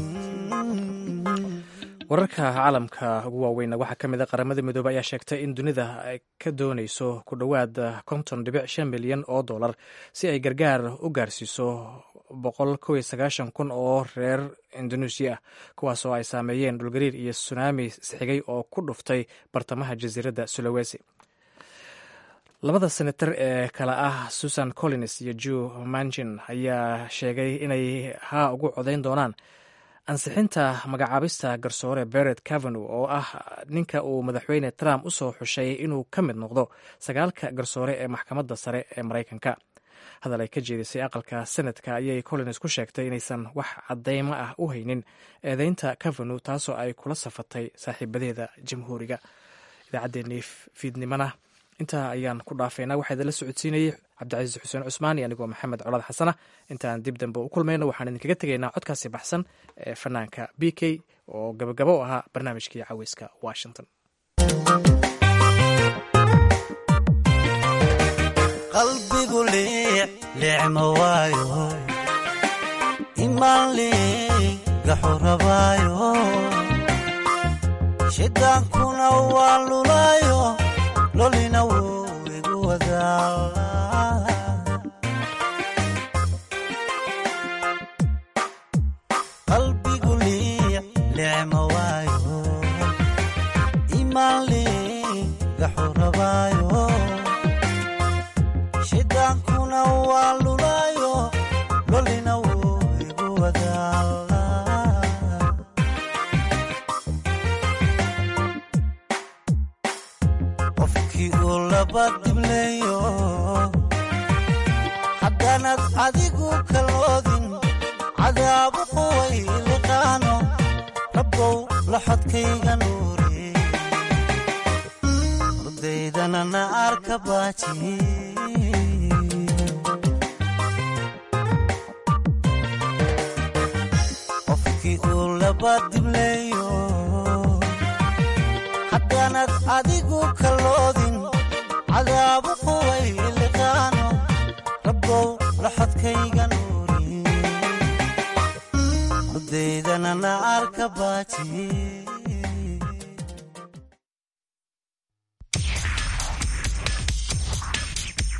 wararka caalamka ugu waaweyn waxaa ka mid a qaramada midoobey ayaa sheegtay in dunida ay ka dooneyso ku dhowaad konton dhibic shan milyan oo dollar si ay gargaar u gaarsiiso boqol kow iyo sagaashan kun oo reer indonesia ah kuwaas oo ay saameeyeen dhulgariir iyo sunaami isxigay oo ku dhuftay bartamaha jasiiradda sulawesi labada senatar ee kale ah susan collins iyo jew manchin ayaa sheegay inay haa ugu codayn doonaan ansixinta magacaabista garsoore beret cavenu oo ah ninka uu madaxweyne trump u soo xushay inuu ka mid noqdo sagaalka garsoore ee maxkamadda sare ee maraykanka hadal ay ka jeedisay aqalka senadka ayay collins ku sheegtay inaysan wax cadeymo ah u haynin eedeynta cavenu taasoo ay kula safatay saaxiibadeeda jamhuuriga idaacaddeenii fiidnimana intaa ayaan ku dhaafeynaa waxaa idinla socodsiinayay cabdicasiis xuseen cusmaan iyo anigoo maxamed colaad xasana intaan dib dambe u kulmayno waxaan idinkaga tegaynaa codkaasi baxsan ee fanaanka b k oo gabagabo u ahaa barnaamijkii caweyska washington qalbigu liic liicma waayo imaan liigaxu rabaayo shidaankuna waa lulaayo lolina wuu igu wadaa qalbigu liic liicma waayo imaan liigaxu rabaayo shidaankuna waa lulaayo lolina wuu igu wadaa qofkii uu laba dibleeyo haddaanad adigu kaloodin cadaabu quway liqaano rabbow laxodkayga nuuri urdaydana na arka baaji qofkii uu laba dibleeyo haddaanad adigu kalloodin cadaabu quway liqaano rabbow laxodkayga nuuri urdaydana na arka baaji